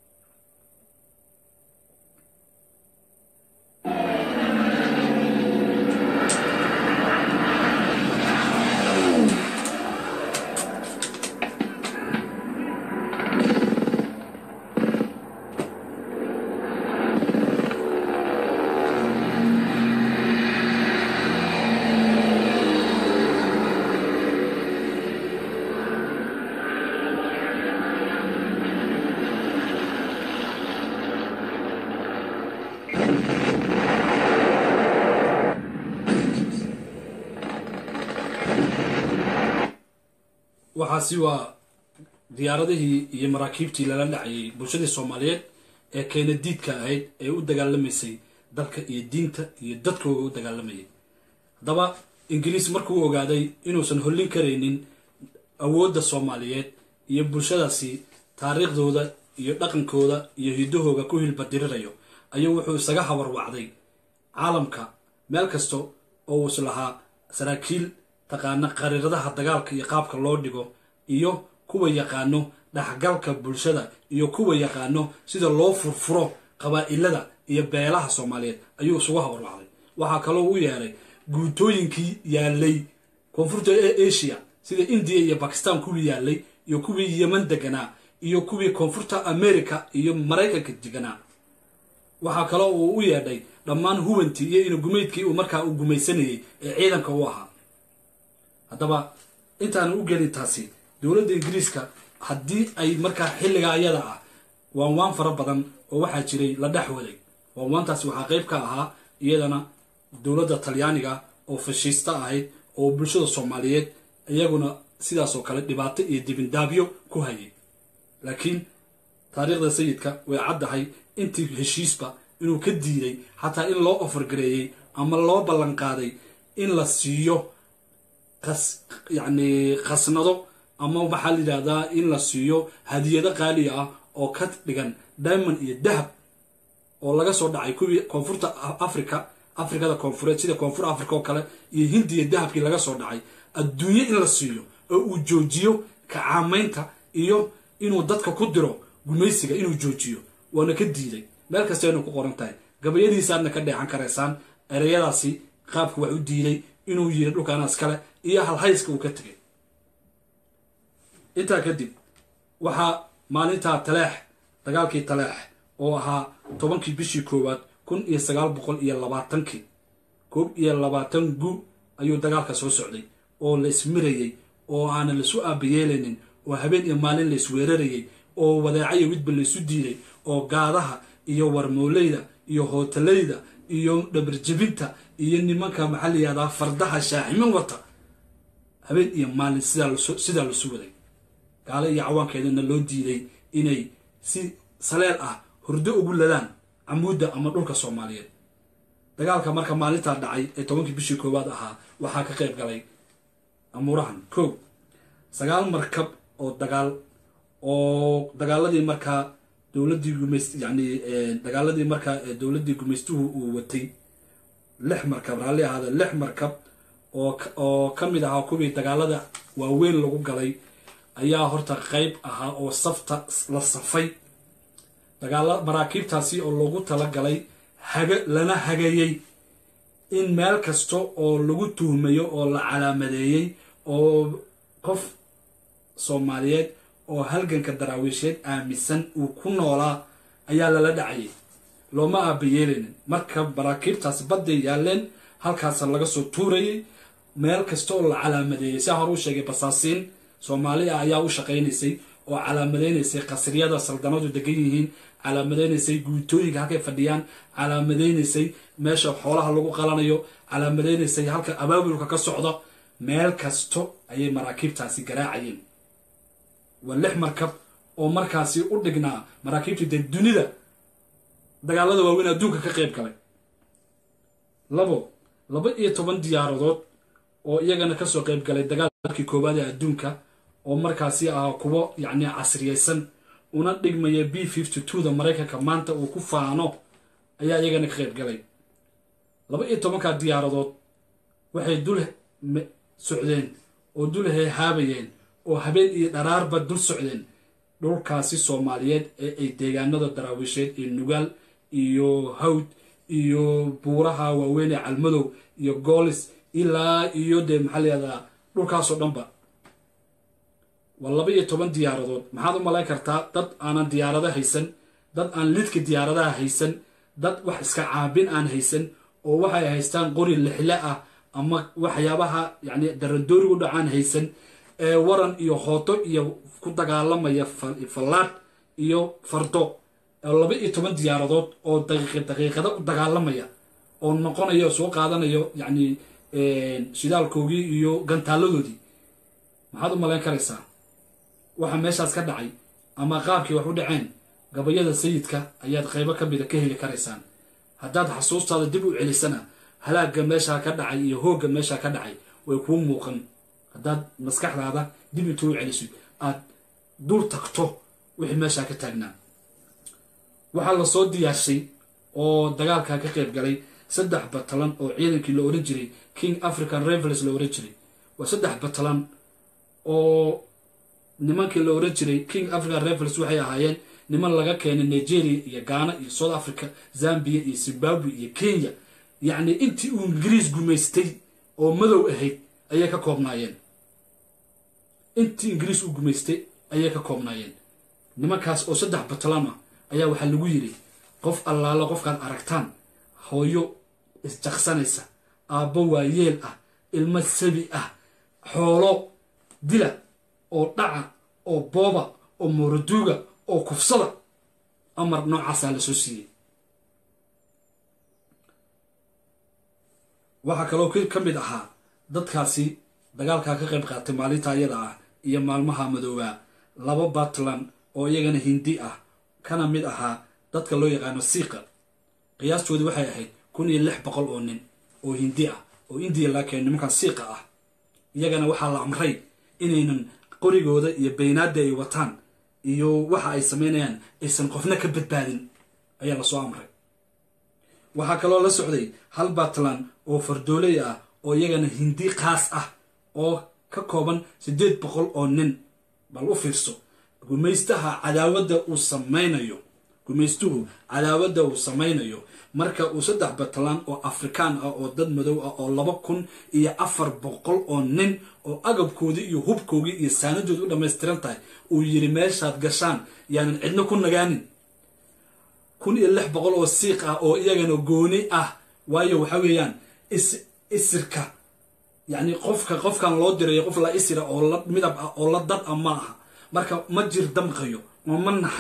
waxaasi waa diyaaradihii iyo maraakiibtii lala dhacayay bulshadii soomaaliyeed ee keena diidka ahayd ee u dagaalamaysay dalka iyo diinta iyo dadkooga u dagaalamayay haddaba ingiriis markuu ogaaday inuusan hollin karaynin awoodda soomaaliyeed iyo bulshadaasi taariikhdooda iyo dhaqankooda iyo hiddahooga ku hilbadirirayo ayuu wuxuu isaga habarwacday caalamka meel kasta oo uus lahaa saraakiil taqaana qariiradaha dagaalka iyo qaabka loo dhigo iyo kuwa yaqaano dhexgalka bulshada iyo kuwa yaqaano sida loo furfuro qabaa'ilada iyo beelaha soomaaliyeed ayuu isugu habarwacday waxaa kaloo u yeeray guutooyinkii yaalay koonfurta ee asia sida indiya iyo bakistan kuwii yaalay iyo kuwii yeman deganaa iyo kuwii koonfurta america iyo maraykanka deganaa waxaa kaloo uu u yeedhay dhammaan hubantii iyo inagumeydkii uu markaa uu gumaysanayay ee ciidanka u ahaa haddaba intaanu u gelin taasi dowladda ingiriiska haddii ay markaa xilliga ayada ah waanwaan fara badan oo waxaa jiray la dhex waday waanwaantaasi waxaa qayb ka ahaa iyadana dowladda talyaaniga oo fashiista ahayd oo bulshada soomaaliyeed iyaguna sidaasoo kale dhibaato iyo dibindaabyo ku hayay laakiin taariikhda sayidka way caddahay intii heshiisba inuu ka diiday xataa in loo ofargareeyey ama loo ballanqaaday in la siiyo yacni khasnado ama waxaa la yidhahdaa in la siiyo hadiyado qaaliya ah oo ka dhigan diamond iyo dahab oo laga soo dhacay kuwii koonfurta africa afrikada koonfureed sida koonfur africa oo kale iyo hindiya dahabkii laga soo dhacay adduunye in la siiyo oo uu joojiyo kacaamaynta iyo inuu dadka ku diro gumaysiga inuu joojiyo waana ka diiday meel kastaynu ku qoran tahay gabayadiisaadna ka dheexan karaysaan ereyadaasi qaabka wax u diiday inuu yiri dhulkaanaas kale iyo halhayska uu ka tegay intaa kadib waxaa maalintaa taleex dagaalkii taleex oo ahaa tobankii bishii koowaad kun iyo sagaal boqol iyo labaatankii koob iyo labaatan gu ayuu dagaalka soo socday oo la ismirayey oo aanan laisu aabayeelaynin oo habeen iyo maalin la isweerarayey oo wadeecayo widba la isu diiday oo gaadaha iyo warmooleyda iyo hootaleyda iyo dhabarjebinta iyo nimanka maxaa la yihahdaa fardaha shaaximin wata habeen iyo maalin sidaa lasu waday gaalo iyo cawaankeedana loo diiday inay si saleel ah hurdo ugu ladaan camuudda ama dhulka soomaaliyeed dagaalka marka maalintaa dhacay ee tobankii bishii koowaad ahaa waxaa ka qayb galay amuurahan kow sagaal markab oo dagaal oo dagaaladii markaa dowladii gumayst yani dagaaladii markaa dowladdii gumaystuhu uu watay lix markab raalli ahaada lix markab oo oo ka mid ahaa kuwii dagaalada waaweyn lagu galay ayaa horta qeyb ahaa oo safta la safay dagaala maraakiibtaasi oo loogu talagalay haga lana hagayey in meel kasta oo lagu tuhmayo oo la calaamadeeyey oo qof soomaaliyeed oo halganka daraawiisheed aaminsan uu ku noolaa ayaa lala dhacayay looma aabayeeleynin marka maraakiibtaasi badday yaaleen halkaasa laga soo tuurayay meel kasta oo la calaamadeeyey sia hore u sheegay basaasiin soomaali ah ayaa u shaqaynaysay oo calaamadeynaysay qasriyada saldanadu degan yihiin calaamadeynaysay guutooyinka halkay fadhiyaan calaamadeynaysay meesha xoolaha lagu qalanayo calaamadeynaysay halka abaabulka ka socda meel kasto ayay maraakiibtaasi garaacayeen waa lix markab oo markaasi u dhignaa maraakiibtii dee dunida dagaalada waaweyn adduunka ka qayb galay labo laba iyo toban diyaaradood oo iyagana kasoo qayb galay dagaalkii koowaad ee adduunka oo markaasi ahaa kuwo yacni casriyaysan una dhigmaya b fifty two da maraykanka maanta uu ku faano ayaa iyagana ka qayb galay laba iyo tobankaa diyaaradood waxay dul socdeen oo dul hehaabayeen oo habeen iyo dharaarba dul socdeen dhulkaasi soomaaliyeed ee ay deegaanada daraawiisheed ee nugaal iyo hawd iyo buuraha waaweyn ee calmadow iyo goolis ilaa iyo dee maxaa layihahdaa dhulkaasoo dhanba waa laba iyo toban diyaaradood maxaad u malayn kartaa dad aanan diyaarado haysan dad aan lidka diyaaradaha haysan dad wax iska caabin aan haysan oo waxay haystaan qori lixle ah ama waxyaabaha yani darandoorigu dhacaan haysan ee waran iyo hooto iyo ku dagaalamaya fallaadh iyo fardo laba iyo toban diyaaradood oo daqiiqada u dagaalamaya oo noqonayo soo qaadanayo yacni shidaalkoogii iyo gantaaladoodii maxaad u malayn karaysaa waxa meeshaas ka dhacay ama qaabkii wax u dhaceen gabayada sayidka ayaad qaybo ka mida ka heli karaysaan haddaad xasuustaada dib u celisana halaagga meeshaa ka dhacay iyo hoogga meeshaa ka dhacay way kuu muuqan haddaad maskaxdaada dib intuu u celisid aad dul tagto wixii meeshaa ka taagnaa waxaa lasoo diyaarshay oo dagaalkaa ka qayb galay saddex batalan oo ciidankii la ohan jiray king african revels la ohan jiray waa saddex batalan oo nimankii la ohan jiray king african revels waxay ahaayeen niman laga keenay nigeria iyo ghana iyo south africa zambia iyo zimbabwe iyo kenya yacni intii uu ingiriis gumaystay oo madow ahayd ayay ka koobnaayeen intii ingiriis uu gumaystay ayay ka koobnaayeen nimankaas oo saddex batalan ah ayaa waxaa lagu yidhi qof allaalo qofkaad aragtaan hooyo isjaqsanaysa aabbo waayeel ah ilmo sabi ah xoolo dila oo dhaca oo booba oo mooroduuga oo kufsada amar noocaasaa lasoo siiyey waxaa kaloo ka mid ahaa dadkaasi dagaalkaa ka qayb qaatay maalinta ayada ah iyo maalmaha madoobaa laba batland oo iyagana hindi ah kana mid ahaa dadka loo yaqaano siiqa qiyaastoodii waxay ahayd kun iyo lix boqol oo nin oo hindi ah oo indiya laa keenay nimankan siiqa ah iyagana waxaa la amray inaynan qorigooda iyo baynaada ay wataan iyo waxa ay samaynayaan aysan qofna ka badbaadin ayaa lasoo amray waxaa kaloo la socday hal batland oo fardooley ah oo iyagana hindi khaas ah oo ka kooban siddeed boqol oo nin bal u fiirso gumaystaha cadaawadda uu samaynayo gumaystuhu cadaawadda uu samaynayo marka uu saddex batland oo afrikaan ah oo dad madow ah oo laba kun iyo afar boqol oo nin oo agabkoodii iyo hubkoogii iyo saanadoodi u dhammaystiran tahay uu yidhi meeshaad gashaan yaanan cidno ku nagaanin kun iyo lix boqol oo siiq ah oo iyagana gooni ah waayo waxa weeyaan isirka yacni qofka qofkan loo dirayo qof la isira oo la midab ah oo la dad ah ma aha marka ma jir damqayo oo ma naxayo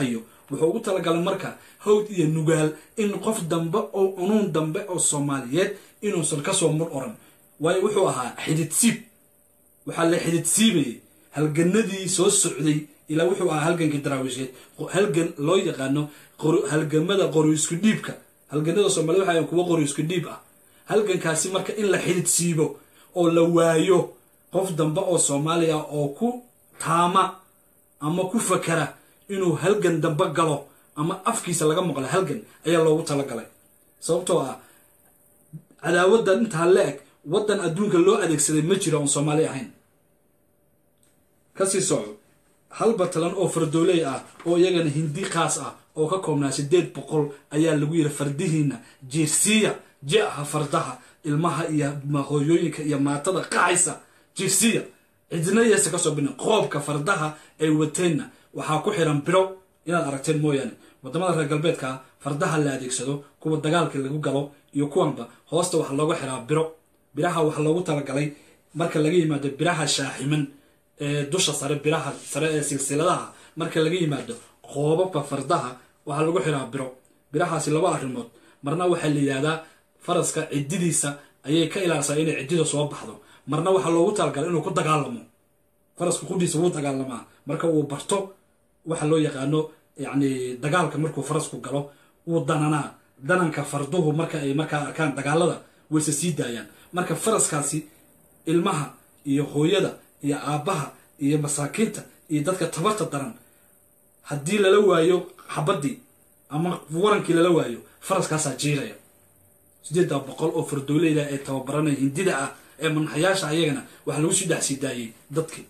wuxuu ugu talagalay marka hawd iyo nugaal in qof dambe oo unuun dambe oo soomaaliyeed inuusan kasoo mur oran waayo wuxuu ahaa xidid siib waxaa la xidid siibayay halganadii soo socday ilaa wuxuu ahaa halgankii daraawisheed halgan loo yaqaano halgamada qori isku dhiibka halganada soomaaliyed waxa kuwa qori isku dhiib ah halgankaasi marka in la xidid siibo oo la waayo qof dambe oo soomaaliya oo ku taama ama ku fakara inuu halgan dambe galo ama afkiisa laga maqlo halgan ayaa loogu talagalay sababtoo ah cadaawadda intaa la eg waddan adduunka loo adeegsaday ma jiro oon soomaali ahayn kasii soco hal batalan oo fardooley ah oo iyagana hindi khaas ah oo ka koobnaa sideed boqol ayaa lagu yidhi fardihiina jiirsiya je-ha fardaha ilmaha iyo hooyooyinka iyo maatada qacaysa jiirsiya cidina yeesa kasoo bina qoobka fardaha ay wateenna waxaa ku xiran biro inaad aragteen mooyaane wadamada reer galbeedka fardaha la adeegsado kuwa dagaalka lagu galo iyo kuwanba hoosta waxaa looga xiraa biro biraha waxaa loogu talagalay marka laga yimaado biraha shaaximan ee dusha sare biraha sare ee silsiladaha marka laga yimaado qoobabka fardaha waxaa lagu xiraa biro birahaasi laba arrimood marna waxaa la yidhahdaa faraska cididiisa ayay ka ilaalisaa inay ciddida soo baxdo marna waxaa loogu talagalay inuu ku dagaalamo faraska qudhiisa wuu dagaalamaa marka uu barto waxa loo yaqaano yacni dagaalka markuu farasku galo wuu dananaa dananka farduhu marka ay markaa arkaan dagaalada wayse sii daayaan marka faraskaasi ilmaha iyo hooyada iyo aabbaha iyo masaakiinta iyo dadka tabarta daran haddii lala waayo xabaddii ama warankii lala waayo faraskaasaa jiiraya sideedda boqol oo fardooleyda ee tababaranaya hindida ah ee manaxayaasha ayagana waxaa lagu sii dhexsii daayey dadkii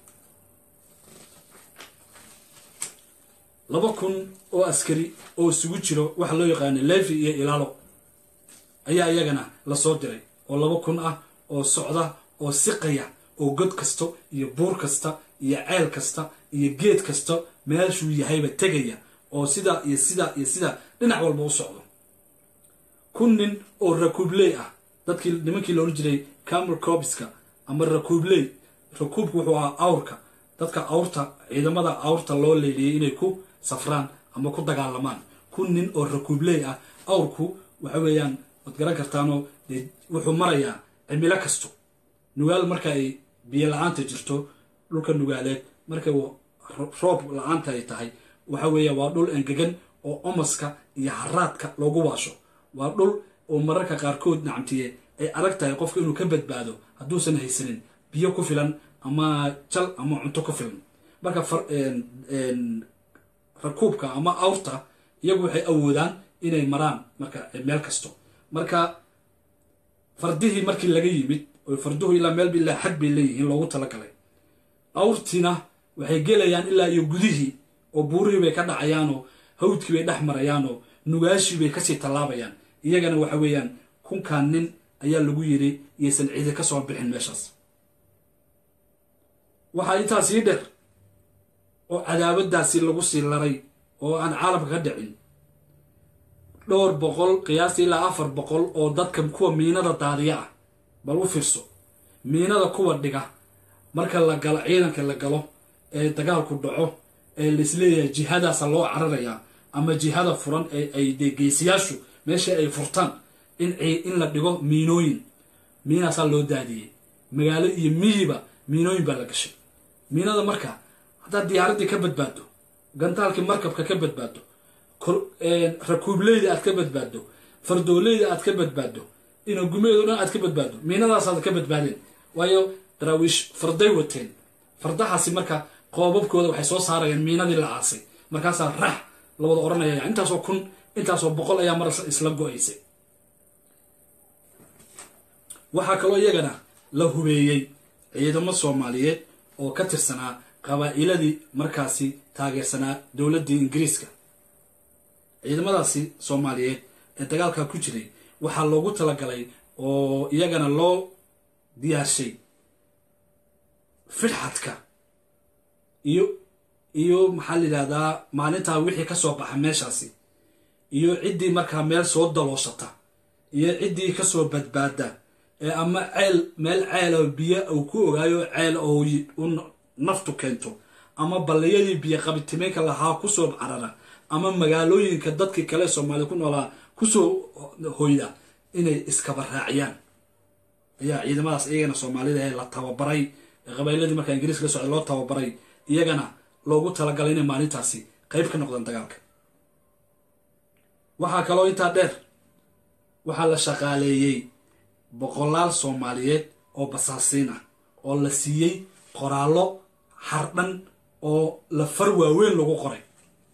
laba kun oo askari oo isugu jiro waxa loo yaqaana levi iyo ilaalo ayaa iyagana lasoo diray oo laba kun ah oo socda oo siqaya oo god kasta iyo buur kasta iyo ceel kasta iyo geed kasta meeshuu yahayba tegaya oo sidaa iyo sidaa iyo sidaa dhinac walba u socdo kun nin oo rakuubley ah dadkii nimankii loola jiray camel cobiska ama rakuubley rakuubku wuxuu ahaa awrka dadka awrta ciidamada awrta loo leeliyey inay ku safraan ama ku dagaalamaan kun nin oo rakuubley ah awrku waxa weeyaan waad garan kartaanoo dee wuxuu marayaa cimilo kasto nugaal marka ay biyo la-aanta jirto dhulka nugaaleed marka uu roob la-aanta ay tahay waxa weeya waa dhul engegan oo omaska iyo haraadka loogu waasho waa dhul oo mararka qaarkood nacamtiye ay adag tahay qofka inuu ka badbaado hadduusan haysanin biyo ku filan ama jal ama cunto ku filan marka rakuubka ama awrta iyagu waxay awoodaan inay maraan marka meel kasto marka fardihii markii laga yimid oo farduhu ilaa meel ilaa xad bay leeyihiin loogu talagalay awrtiina waxay gelayaan ilaa iyo gudihii oo buurihii bay ka dhacayaanoo hawdkii bay dhex marayaanoo nugaashii bay kasii tallaabayaan iyagana waxa weeyaan kunkan nin ayaa lagu yiri iyaysan cidi ka soo bixin meeshaas waxaa intaa sii dheer oo cadaabadaasi lagu sii laray oo aan caalamka ka dhicin dhowr boqol qiyaastii ilaa afar boqol oo dadka kuwa miinada daadiya ah bal u fiirso miinada kuwa dhiga marka la galo ciidanka la galo ee dagaalku dhaco ee laisleeyahay jihadaasa loo cararayaa ama jihada furan ee ay dee geesiyaashu meesha ay furtaan in in la dhigo miinooyin miinaasaa loo daadiyey magaalo iyo miyiba miinooyin baa la gashay miinada marka haddaad diyaaraddii ka badbaado gantaalkii markabka ka badbaado rakuubleyda aad ka badbaado fardooleyda aad ka badbaado inagumeedo dhan aad ka badbaado miinadaasaad ka badbaadeen waayo daraawiish farday wateen fardahaasi marka qoobabkooda waxay soo saarayaan miinadii la aasay markaasaa rax la wada odhanaya intaasoo kun intaasoo boqol ayaa mar isla go-aysay waxaa kaloo iyagana la hubeeyey ciidamo soomaaliyeed oo ka tirsanaa qabaa'iladii markaasi taageersanaa dowladdii ingiriiska ciidamadaasi soomaaliyeed ee dagaalkaa ku jiray waxaa loogu talagalay oo iyagana loo diyaarshay fidxadka iyo iyo maxaa la yidhahdaa maalintaa wixii ka soo baxa meeshaasi iyo ciddii markaa meel soo dalooshata iyo ciddii kasoo badbaada ee ama ceel meel ceel oo biyo uu ku ogaayo ceel oo u naftu keento ama balliyadii biyo qabitimeynka lahaa kusoo carara ama magaalooyinka dadkii kale soomaalida ku noolaa kusoo hoyda inay iskaba raaciyaan ayaa ciidamadaas iyagana soomaalida ee la tababaray ee qabayladii markaa ingiriiska la socda loo tababaray iyagana loogu talagalay inay maalintaasi qayb ka noqdaan dagaalka waxaa kaloo intaa dheer waxaa la shaqaaleeyey boqolaal soomaaliyeed oo basaasiin ah oo la siiyey qoraallo hardhan oo la far waaweyn lagu qoray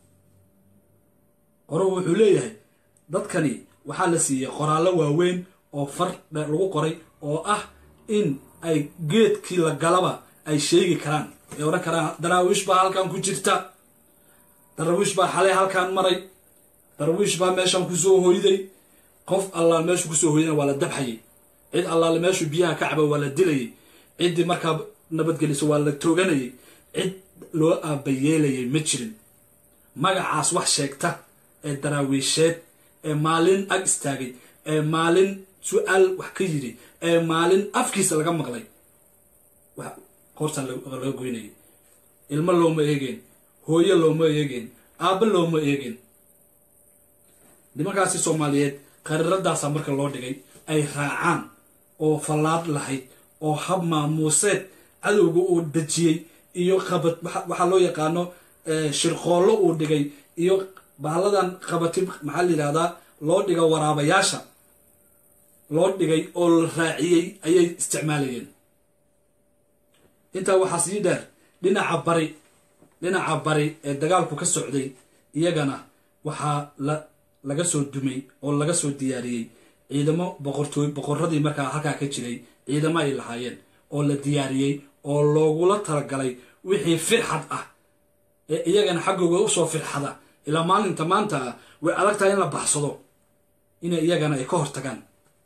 qoruhu wuxuu leeyahay dadkani waxaa la siiyey qoraallo waaweyn oo far lagu qoray oo ah in ay geedkii la galaba ay sheegi karaan ay odhan karaan daraawiish baa halkan ku jirta daraawiish baa xalay halkaan maray daraawiish baa meeshan kusoo hoyday qof allaal meeshu kusoo hoydana waa la dabxayay cid allaale meeshuu biyaha ka caba waa la dilayay ciddii markaa nabadgeliso waa la tooganayay cid loo aabayeelayay ma jirin magacaas wax sheegta ee daraawiisheed ee maalin ag istaagay ee maalin su-aal wax ka yidhi ee maalin afkiisa laga maqlay qoortaan laga goynayay ilmo looma eegeen hooyo looma eegeen aabbo looma eegeen nimankaasi soomaaliyeed qariiradaasaa marka loo dhigay ay raacaan oo fallaad lahayd oo hab maamuuseed cadowga uu dejiyey iyo qabad waxaa loo yaqaano shirqoollo uu dhigay iyo bahalladan qabati maxaa la yidhahdaa loo dhiga waraabayaasha loo dhigay oo la raaciyey ayay isticmaalayeen intaa waxaa sii dheer dhinaca bari dhinaca bari ee dagaalku ka socday iyagana waxaa la laga soo dumay oo laga soo diyaariyey ciidamo boqortooy boqoradii markaa halkaa ka jiray ciidamo ay lahaayeen oo la diyaariyey oo loogula talagalay wixii firxad ah ee iyagana xaggooga usoo firxada ilaa maalinta maanta ah way adag tahay in la baxsado inay iyagana ay ka hortagaan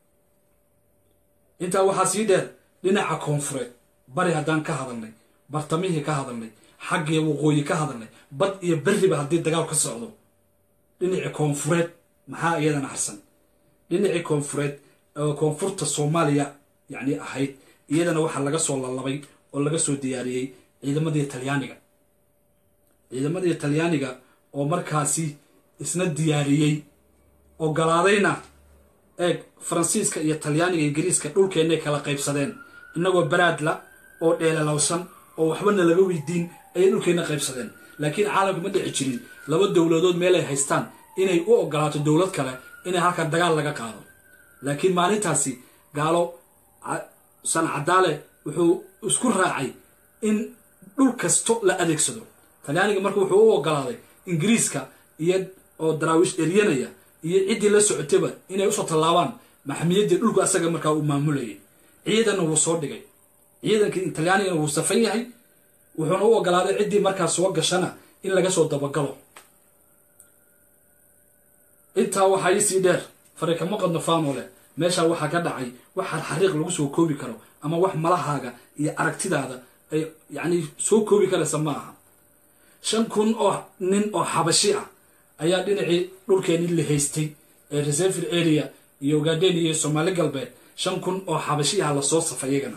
intaa waxaa sii dheer dhinaca koonfureed bari haddaan ka hadalnay bartamihii ka hadalnay xaggii waqooyi ka hadalnay bad iyo berriba haddii dagaal ka socdo dhinacii koonfureed maxaa iyadana harsan dhinacii koonfureed oo koonfurta soomaaliya yacni ahayd iyadana waxaa laga soo lalabay oo laga soo diyaariyey ciidamadii talyaaniga ciidamadii talyaaniga oo markaasi isna diyaariyey ogolaadayna eeg faransiiska iyo talyaaniga ingiriiska dhulkeennay kala qaybsadeen innagoo baraadla oo dheelalowsan oo waxbana laga weydiin ayay dhulkeenna qaybsadeen laakiin caalamka ma dhici jirin laba dowladood meel ay haystaan inay u ogolaato dowlad kale inay halkan dagaal laga qaado laakiin maalintaasi gaalo san cadaale wuxuu isku raacay in dhul kasto la adeegsado talyaaniga marka wuxuu u ogolaaday ingiriiska iyo oo daraawiish eryanaya iyo ciddii la socotayba inay usoo tallaabaan maxamiyaddii dhulku asaga markaa uu maamulayay ciidanna wuu soo dhigay ciidankii talyaanigana wuu safan yahay wuxuuna u ogolaaday ciddii markaa soo gashana in laga soo dabagalo intaa waxaa iisii dheer fariikama qadno faanole meeshaa waxaa ka dhacay waxaad xariiq lagu soo koobi karo ama wax malahaaga iyo aragtidaada ay yacni soo koobi karaysa ma aha shan kun oo nin oo xabashi ah ayaa dhinacii dhulkeenii la haystay ee reservil area iyo ugaadeen iyo soomaali galbeed shan kun oo xabashi ah lasoo safa iyagana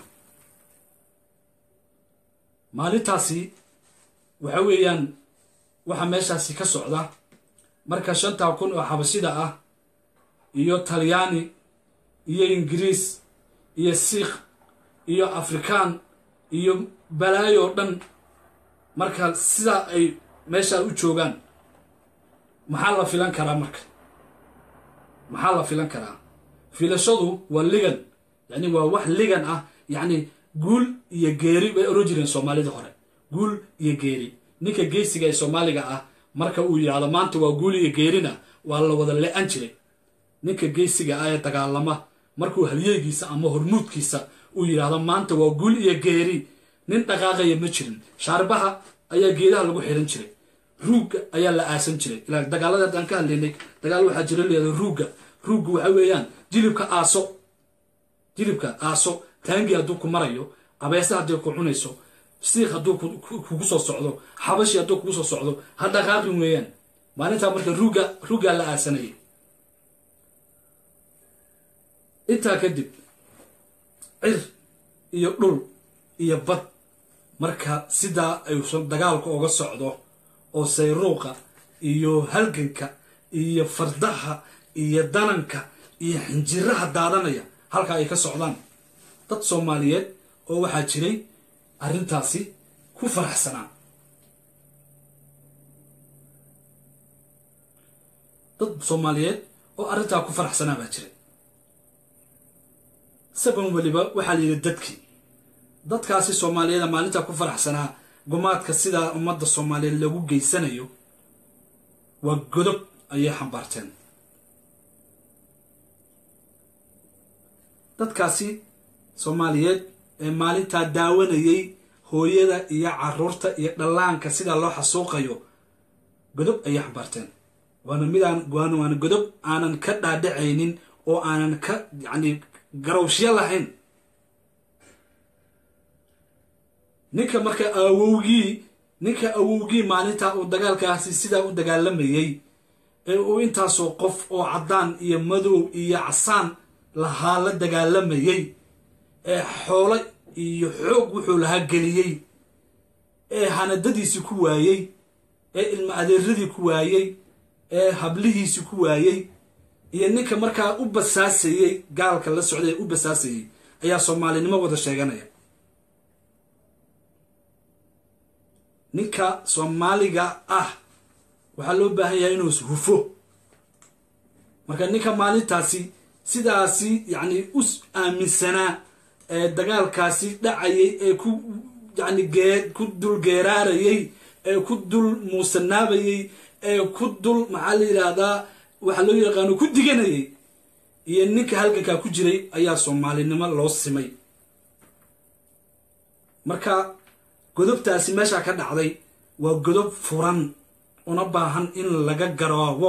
maalintaasi waxa weeyaan waxa meeshaasi ka socda marka shantaa kun oo xabashida ah iyo talyaani iyo ingiriis iyo siikh iyo afrikaan iyo balaayo dhan marka sidaa ay meeshaa u joogaan maxaa la filan karaa marka maxaa la filan karaa filashadu waa ligan yacni waa wax ligan ah yacni guul iyo geeri bay oran jireen soomaalida hore guul iyo geeri ninka geesiga ee soomaaliga ah marka uu yidhaahdo maanta waa guul iyo geerina waa la wada le-an jiray ninka geesiga ah ee dagaalama markuu halyeegiisa ama hormuudkiisa uu yidhaahdo maanta waa guul iyo geeri nin dhaqaaqaya ma jirin shaarbaha ayaa geedaha lagu xiran jiray ruugga ayaa la aasan jiray ilaa dagaalada haddaan ka hadlaynay dagaal waxaa jira layihahdo ruugga ruugga waxa weeyaan jilibka aaso jilibka aaso taangi hadduu ku marayo abeese haddii ku cunayso siik hadduu kugu soo socdo xabashi hadduu kugu soo socdo ha dhaqaaqin weeyaan maalintaa marka ruugga ruuggaa la aasanayay intaa kadib cir iyo dhul iyo bad marka sidaa ay dagaalku uga socdo oo sayruuqa iyo halganka iyo fardaha iyo dananka iyo xinjiraha daadanaya halka ay ka socdaan dad soomaaliyeed oo waxaa jiray arrintaasi ku faraxsanaa dad soomaaliyeed oo arrintaa ku faraxsanaa baa jiray isagoon weliba waxaa la yidhi dadkii dadkaasi soomaaliyeeda maalintaa ku faraxsanaa gumaadka sidaa ummadda soomaaliyeed lagu geysanayo waa godob ayay xambaarteen dadkaasi soomaaliyeed ee maalintaa daawanayay hooyada iyo caruurta iyo dhallaanka sidaa loo xasuuqayo godob ayay xambaarteen waana midaan waana waana godob aanan ka dhaadhacaynin oo aanan ka yacni garowshyo lahayn ninka marka awowgii ninka awowgii maalintaa uu dagaalkaasi sidaa u dagaalamayey ee uu intaasoo qof oo caddaan iyo madow iyo casaan lahaa la dagaalamayey ee xoolo iyo xoog wuxuu lahaa geliyey ee hanadadiisii ku waayey ee ilma adeeradii ku waayey ee hablihiisii ku waayey iyo ninka markaa u basaasayey gaalka la socday ee u basaasayey ayaa soomaalinimo wada sheeganaya ninka soomaaliga ah waxaa loo baahan yahay inuu hufo marka ninka maalintaasi sidaasi yacni u aaminsanaa ee dagaalkaasi dhacayay ee ku yacni gee ku dul geeraarayay ee ku dul muusanaabayay ee ku dul maxaa la yidhaahdaa waxaa loo yaqaano ku diganayay iyo ninka halgankaa ku jiray ayaa soomaalinimo loo simay marka godobtaasi meeshaa ka dhacday waa godob furan una baahan in laga garoobo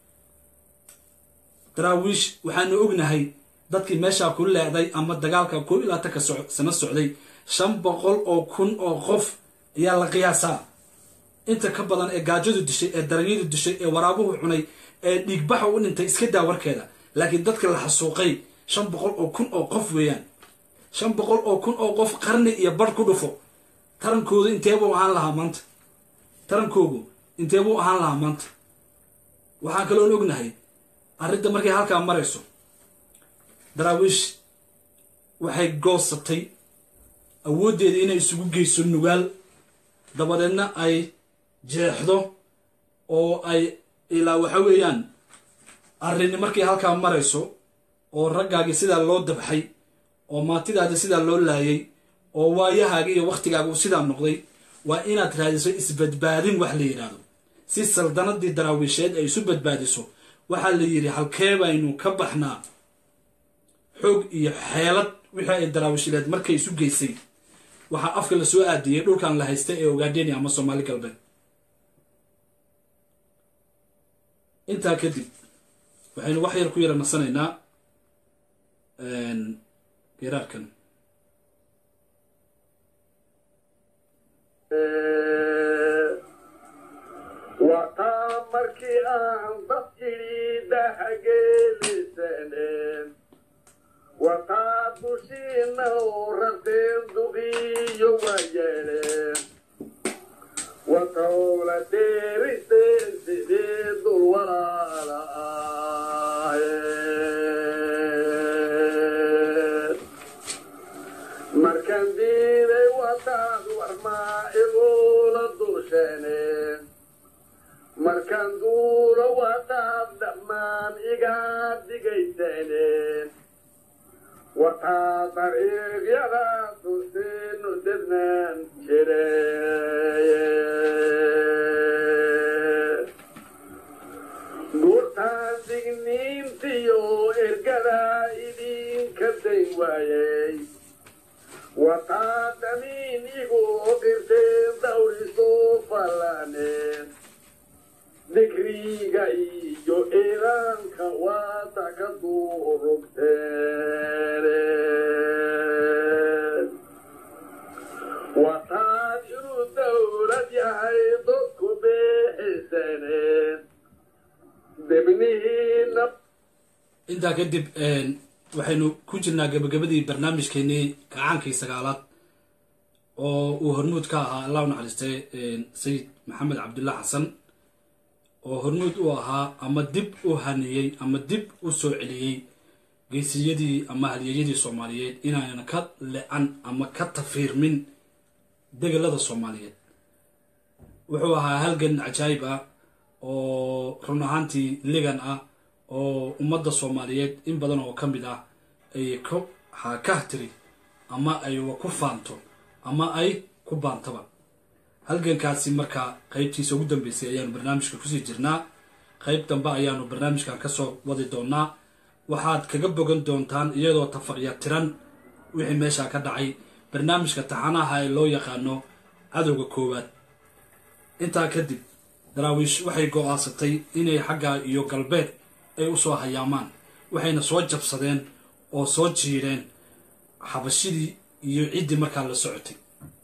daraawiish waxaanu ognahay dadkii meeshaa ku leecday ama dagaalka koo ilaa tanka sano socday shan boqol oo kun oo qof ayaa la qiyaasaa inta ka badan ee gaajadu dishay ee daranyadu dishay ee waraabuhu cunay ee dhiigbaxa u dhintay iska daa warkeeda laakiin dadka la xasuuqay shan boqol oo kun oo qof weeyaan shan boqol oo kun oo qof qarni iyo barh ku dhufo tarankoodu inteebuu ahaan lahaa maanta tarankoogu inteebuu ahaan lahaa maanta waxaan kaloon ognahay arrinta markay halkaa marayso daraawiish waxay goosatay awooddeeda inay isugu geyso nugaal dabadeedna ay jeexdo oo ay ilaa waxa weeyaan arrini markay halkaa marayso oo raggaagii sidaa loo dabxay oo maatidaadii sidaa loo laayay oo waayahaaga iyo wakhtigaaga uu sidaa noqday waa inaad raadiso isbadbaadin wax la yidhaahdo si saldanadii daraawiisheed ay isu badbaadiso waxaa la yidhi halkee baynu ka baxnaa xoog iyo xeelad wixii ay daraawishileed markay isu geysay waxaa afka la soo aadiyey dhulkan la haysta ee ogaadenia ama soomaali galbeed intaa kadib waxaynu wax yar ku yara nasanaynaa geeraarkan wataa markii aan dad idhi dahageelisaneen wataa dushiina oo rarteen duqiyo waa yeedheen watawla deeriseen sidee dul walaala ahayd markaan diiday wataad warmaa igula dusheeneen markaan duulo wataad dhammaan igaa digaysaneen wataa dariiqyada dulsiinu didnaan jireen guurtaan digniintiyo ergadaa idinka dayn waayey wataa damiin igu dhirteen dawrisoo fallaaneen digriga iyo iilaanka waata ka duurugteen wataad inuu dawlad yahay dadku beexisaneen debnihiina intaa kadib waxaynu ku jirnaa gabagabadii barnaamijkeenii kacaankii sagaalaad oo uu hormuud ka ahaa allah u naxariistay sayid maxamed cabdullah xasan oo hormuud u ahaa ama dib u haniyey ama dib u soo celiyey geesiyadii ama halyeeyadii soomaaliyeed inaanan ka le-an ama ka tafiirmin degelada soomaaliyeed wuxuu ahaa halgan cajaayib ah oo run ahaantii ligan ah oo ummadda soomaaliyeed in badan oo ka mid ah ay ku hakahtiri ama ay ku faanto ama ay ku baantaba halgankaasi markaa qaybtiisa ugu dambeysay ayaanu barnaamijka kusii jirnaa qayb dambe ayaanu barnaamijkan kasoo wadi doonaa waxaad kaga bogan doontaan iyadoo tafaqya tiran wixii meeshaa ka dhacay barnaamijka taxanaha ee loo yaqaano cadowga koowaad intaa kadib daraawiish waxay go-aansatay inay xagga iyo galbeed ay u soo hayaamaan waxayna soo jabsadeen oo soo jiireen xabashidii iyo ciddii markaa la socotay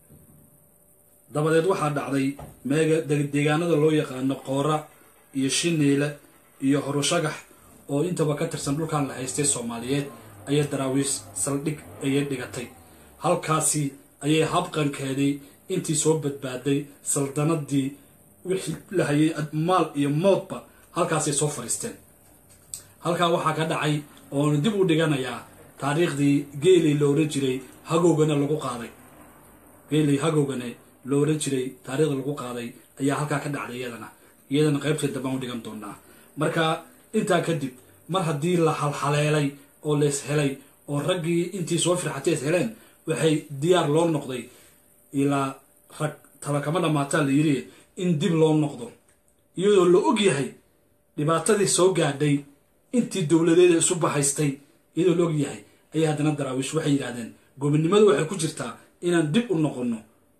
dabadeed waxaa dhacday meega deegaanada loo yaqaano qoora iyo shineyle iyo horushagax oo intaba ka tirsan dhulkan la haystay soomaaliyeed ayay daraawiish saldhig ayay dhigatay halkaasi ayay habqankeedii intii soo badbaaday saldanadii wixii la hayay maal iyo moodba halkaasay soo fadhiisteen halkaa waxaa ka dhacay oona dib u dhiganayaa taariikhdii geeley lo ohan jiray hagowgana lagu qaaday geeley hagowgane lo ohan jiray taariikhda lagu qaaday ayaa halkaa ka dhacday iyadana iyadana qaybteed dambaan u dhigan doonaa marka intaa kadib mar haddii la halhaleelay oo la is helay oo raggii intii soo firxatay is heleen waxay diyaar loo noqday ilaa rag tala kama dhammaataa la yidhi in dib loo noqdo iyadoo la og yahay dhibaatadii soo gaadhay intii dowladeeda isu bahaystay iyadoo la og yahay ayay haddana daraawiish waxay yidhahdeen gobonnimadu waxay ku jirtaa inaan dib u noqonno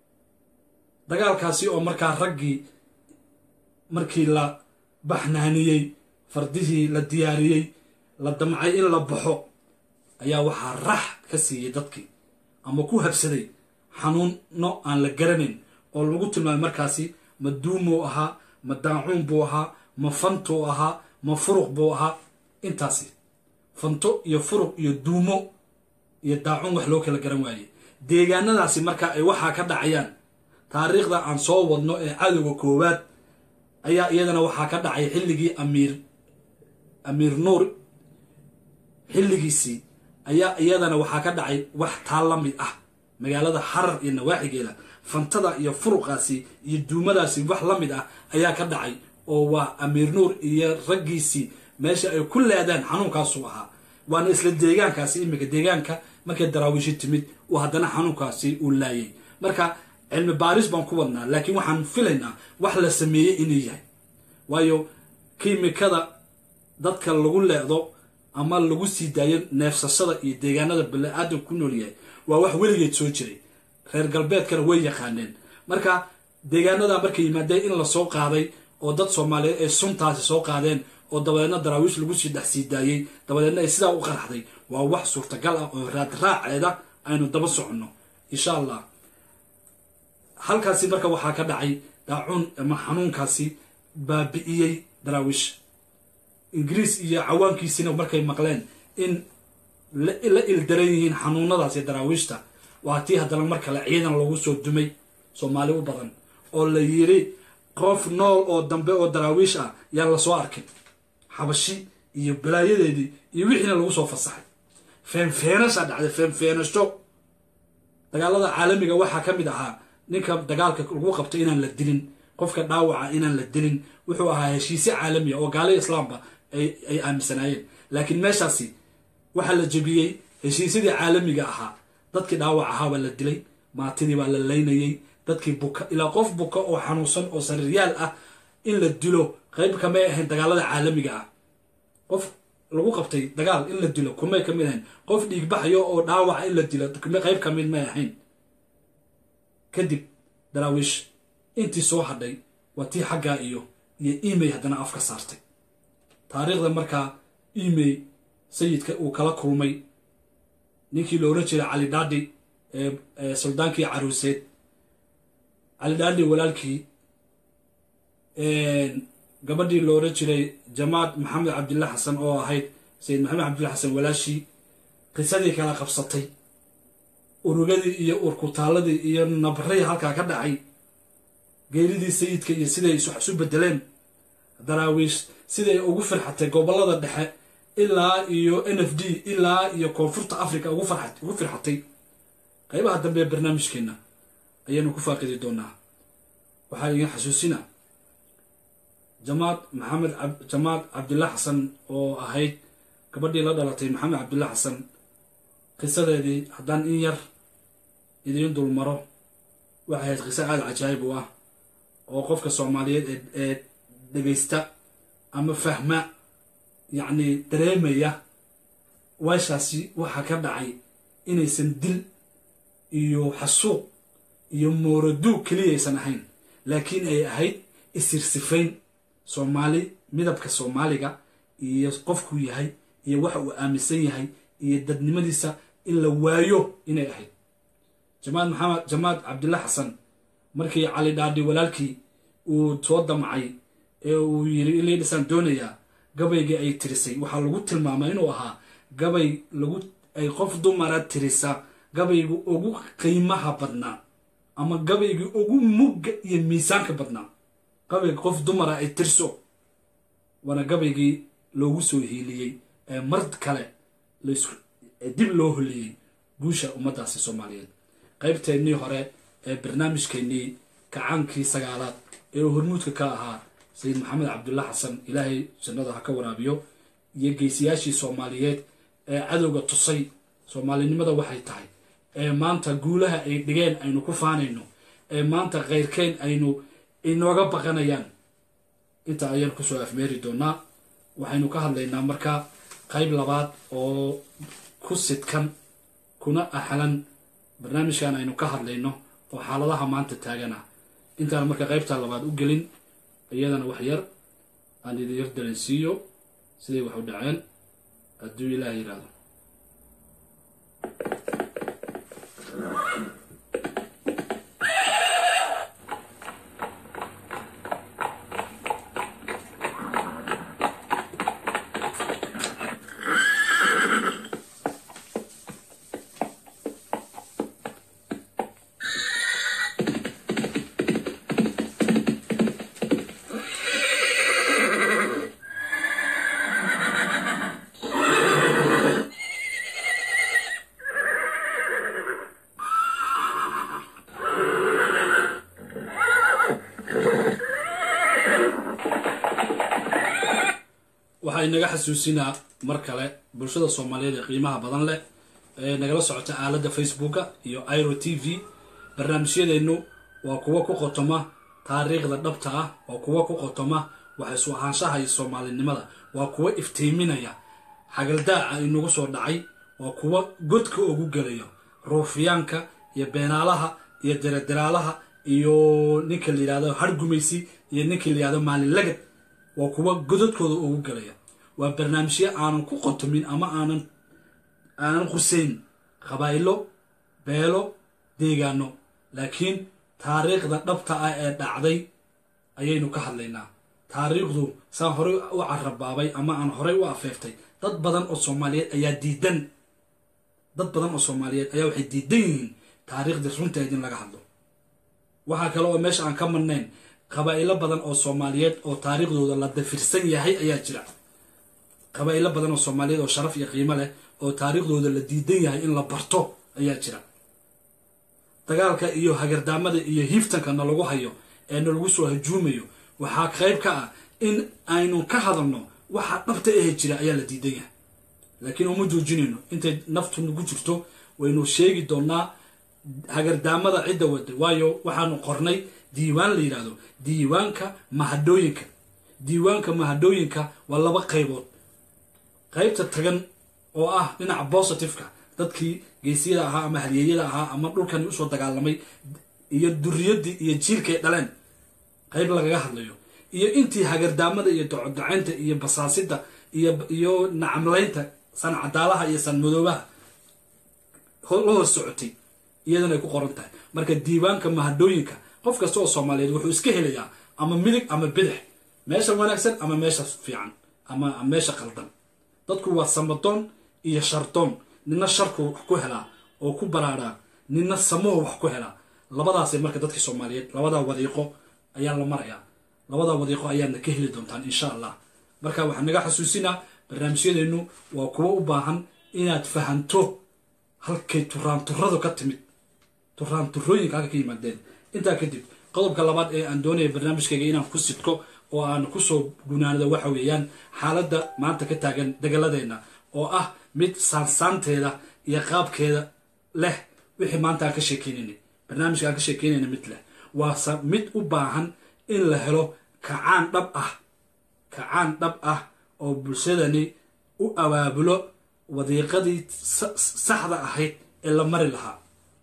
dagaalkaasi oo markaa raggii markii la baxnaaniyey fardihii la diyaariyey la damcay in la baxo ayaa waxaa rax ka siiyey dadkii ama ku habsaday xanuunno aan la garanayn oo lagu tilmaamay markaasi ma duumuu ahaa ma daacuun buu ahaa ma fantuu ahaa ma furuq buu ahaa intaasi fanto iyo furuq iyo duumo iyo daacuun wax loo kala garan waayey deegaanadaasi marka ay waxaa ka dhacayaan taariikhda aan soo wadno ee cadowga koowaad ayaa iyadana waxaa ka dhacay xilligii amiir amiir nuur xilligiisii ayaa iyadana waxaa ka dhacay wax taa la mid ah magaalada xarar iyo nawaaxigeeda fantada iyo furuqaasi iyo duumadaasi wax la mid ah ayaa ka dhacay oo waa amiir nuur iyo raggiisii meesha ay ku leedaan xanuunkaasuu ahaa waana isla deegaankaasi iminka deegaanka markay daraawiishi timid uu haddana xanuunkaasi uu laayay marka cilmi baaris baan ku wadnaa laakiin waxaan filaynaa wax la sameeyey inuu yahay waayo kiimikada dadka lagu leedo ama lagu sii daayo neefsashada iyo deegaanada bani-aadamka ku nool yahay waa wax weligeed soo jiray reer galbeedkana way yaqaaneen marka deegaanada markay yimaadeen in lasoo qaaday oo dad soomaaliyeed ay suntaasi soo qaadeen oo dabadeedna daraawiish lagu sii dhex sii daayey dabadeedna ay sidaa u qaraxday waa wax suurtagal ah oo raadraaceeda aynu daba soconno insha allah halkaasi marka waxaa ka dhacay daacuun ama xanuunkaasi baabi'iyey daraawiish ingiriis iyo cawaankiisina markay maqleen in la ildaran yihiin xanuunadaasi daraawiishta waa tii haddana mar kale ciidan lagu soo dumay soomaali u badan oo la yidhi qof nool oo dambe oo daraawiish ah yaan lasoo arkin xabashi iyo balaayadeedii iyo wixiina lagu soo fasaxay feenfeenashaa dhacday feenfeenasho dagaalada caalamiga waxaa ka mid ahaa ninka dagaalka lagu qabto inaan la dilin qofka dhaawaca inaan la dilin wuxuu ahaa heshiise caalamiya oo gaali islaamba ay aaminsanaayeen laakiin meeshaasi waxaa la jebiyey heshiisyadii caalamiga ahaa dadkii dhaawac ahaa baa la dilay maatidii baa la laynayey dadkii buka ilaa qof buka oo xanuunsan oo sariiryaal ah in la dilo qayb kamay ahayn dagaalada caalamiga ah qof lagu qabtay dagaal in la dilo kumay kamid ahayn qof dhiigbaxayo oo dhaawaca in la dilo qayb kamid may ahayn kadib daraawiish intii soo hadhay waa tii xaggaa iyo iyo emay haddana af ka saartay taariikhda markaa emay sayidka uu kala kulmay ninkii la oran jiray cali dhaadhi ee suldaankii caruuseed cali dhaadhi walaalkii gabadhii la oran jiray jamaad maxamed cabdillah xasan oo ahayd sayid maxamed cabdillah xasan walaashii qisadii kala qabsatay urugadii iyo urkutaaladii iyo nabray halkaa ka dhacay geeridii sayidka iyo siday isu bedeleen daraawiish siday ugu firxatay gobolada dhexe ilaa iyo n f d ilaa iyo koonfurta africa ugu firxatay qaybaha dambe ee barnaamijkeenna ayaanu ku faaqidi doonaa waxaa iga xasuusina jamaad maxamed jamaad cabdillah xasan oo ahayd gabadhii la dhalatay maxamed cabdillah xasan qisadeedii haddaan in yar idiin dulmaro waxay ahayd qiso aada cajaayib u ah oo qofka soomaaliyeed ee dhegaysta ama fahma yacni dareemaya weeshaasi waxaa ka dhacay inaysan dil iyo xasuuq iyo mooraduug keliyaysan ahayn laakiin ay ahayd isirsifayn soomaali midabka soomaaliga iyo qofkuu yahay iyo waxa uu aaminsan yahay iyo dadnimadiisa in la waayo inay ahayd jamaad maxamed jamaad cabdillah xasan markii cali dhaadhi walaalkii uu soo damcay ee uu yiri ilii dhisaan doonayaa gabaygii ay tirisay waxaa lagu tilmaamay inuu ahaa gabay lagu ay qof dumara tirisa gabayga ugu qiimaha badnaa ama gabaygii ugu mugga iyo miisaanka badnaa gabayga qof dumara ay tirso waana gabaygii loogu soo hiiliyey ee mar kale dib loo holiyey guusha ummaddaasi soomaaliyeed qaybteennii hore ee barnaamijkeennii kacaankii sagaalaad ee uu hormuudka ka ahaa sayid maxamed cabdullah xasan ilaahay jannada ha ka waraabiyo iyo geesiyaashii soomaaliyeed ee cadowga tusay soomaalinimada waxay tahay ee maanta guulaha ay dhigeen aynu ku faanayno ee maanta khayrkeen aynu inooga baqanayaan inta ayaan kusoo afmeeri doonaa waxaynu ka hadlaynaa marka qayb labaad oo ku sidkan kuna axlan barnaamijkan aynu ka hadlayno oo xaaladaha maanta taagana intaan marka qaybtaa labaad u gelin iyadana wax yar aan idin yar daransiiyo siday wax u dhaceen hadduu ilaah yidhaahdo waxaa inaga xasuusinaa mar kale bulshada soomaaliyeed ee qiimaha badan leh ee nagala socota aaladda facebooka iyo iro t v barnaamijyadeennu waa kuwo ku qotoma taariikhda dhabta ah waa kuwo ku qotoma wax isu ahaanshaha iyo soomaalinimada waa kuwo iftiiminaya xagaldaaca inagu soo dhacay waa kuwo godka ugu gelayo ruufiyaanka iyo beenaalaha iyo deraderaalaha iyo ninka la yidhahdo hargumaysi iyo ninka la yidhahdo maalin lagad waa kuwa godadkooda ugu galaya waa barnaamijyo aanan ku qotomin ama aanan aanan quseyn qabaa'ilo beelo deegaano laakiin taariikhda dhabta ah ee dhacday ayaynu ka hadlaynaa taariikhdu saan horey u carabaabay ama aan horey u afeeftay dad badan oo soomaaliyeed ayaa diidan dad badan oo soomaaliyeed ayaa waxay diidan yihiin taariikhdii runteed in laga hadlo waxaa kale oo meesha aan ka marnayn qabaa'ilo badan oo soomaaliyeed oo taariikhdooda la dafirsan yahay ayaa jira qabaa'ilo badan oo soomaaliyeed oo sharaf iyo qiimo leh oo taariikhdooda la diidan yahay in la barto ayaa jira dagaalka iyo hagardaamada iyo hiiftanka nalagu hayo ee nalagu soo hajuumayo waxaa qayb ka ah in aynu ka hadalno waxa dhabta ahe jira ayaa la diidan yahay laakiin uma joojinayno intay naftu nagu jirto waynu sheegi doonaa hagardaamada cidda wada waayo waxaanu qornay diiwaan la yidhaahdo diiwaanka mahadhooyinka diiwaanka mahadhooyinka waa laba qaybood qaybta tagan oo ah dhinaca positiveka dadkii geesiyada ahaa ama halyeeyada ahaa ama dhulkani usoo dagaalamay iyo duriyadii iyo jiilkay dhaleen qayb lagaga hadlayo iyo intii hagardaamada iyo docodacaynta iyo basaasida iyo iyo nacamlaynta san cadaalaha iyo san madoobaha la hor socotay iyadana ay ku qoran tahay marka diiwaanka mahadhooyinka qof kasta oo soomaaliyeed wuxuu iska helayaa ama midig ama bidix meesha wanaagsan ama meesha fiican ama meesha qaldan dadku waa samadoon iyo shardoon nina sharku wax ku helaa oo ku baraaraa nina samuhu wax ku helaa labadaasay marka dadkii soomaaliyeed labadaa wadiiqo ayaa la marayaa labada wadiiqo ayaadna ka heli doontaan insha allah marka waxaan naga xasuusinaa barnaamijyadeennu waa kuwo u baahan inaad fahanto halkay turaanturadu ka timid turaanturooyinka halka ka yimaadeen intaa kadib qodobka labaad ee aan doonaya barnaamijkayga inaan ku sidko oo aan kusoo gunaanado waxa weeyaan xaaladda maanta ka taagan degaladeenna oo ah mid saansaanteeda iyo qaabkeeda leh wixii maanta aan ka sheekeynayna barnaamijka aan ka sheekeynayna mid leh waa mid u baahan in la helo kacaan dhab ah kacaan dhab ah oo bulshadani u abaabulo wadiiqadii saxda ahayd ee la mari lahaa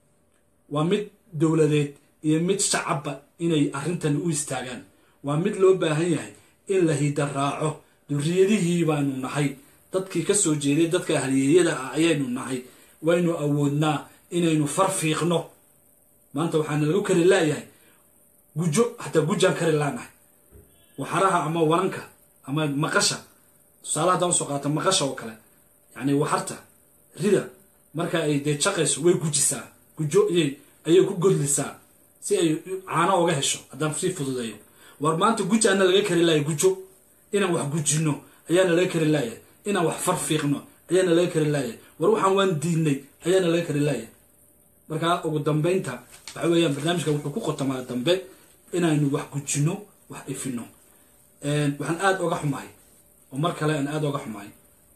waa mid dowladeed iyo mid shacabba inay arrintani u istaagaan waa mid loo baahan yahay in la hida raaco duriyadihii baanu nahay dadkii ka soo jeeday dadka halyeeyada ah ayaynu nahay waynu awoodnaa inaynu far fiiqno maanta waxaana lagu kari laayahay gujo hataa gujaan kari laanahay waxaraha ama waranka ama maqasha tusaale haddaan usoo qaata maqasha oo kale yacni waxarta rida marka ay dee jaqayso way gujisaa gujo iyay ayay ku godlisaa si ay caano oga hesho haddaan sii fududeeyo war maanta gujaana laga kari laaya gujo inaan wax gujinno ayaana laga kari laaya inaan wax far fiiqno ayaana laga kari laaya war waxaan waan diidnay ayaana laga kari laaya markaa ugu dambaynta waxa weeyaan barnaamijka wuxuu ku qotamaa dambe inaynu wax gujinno wax ifino waxaan aada oga xumahay oo mar kale aan aada oga xumahay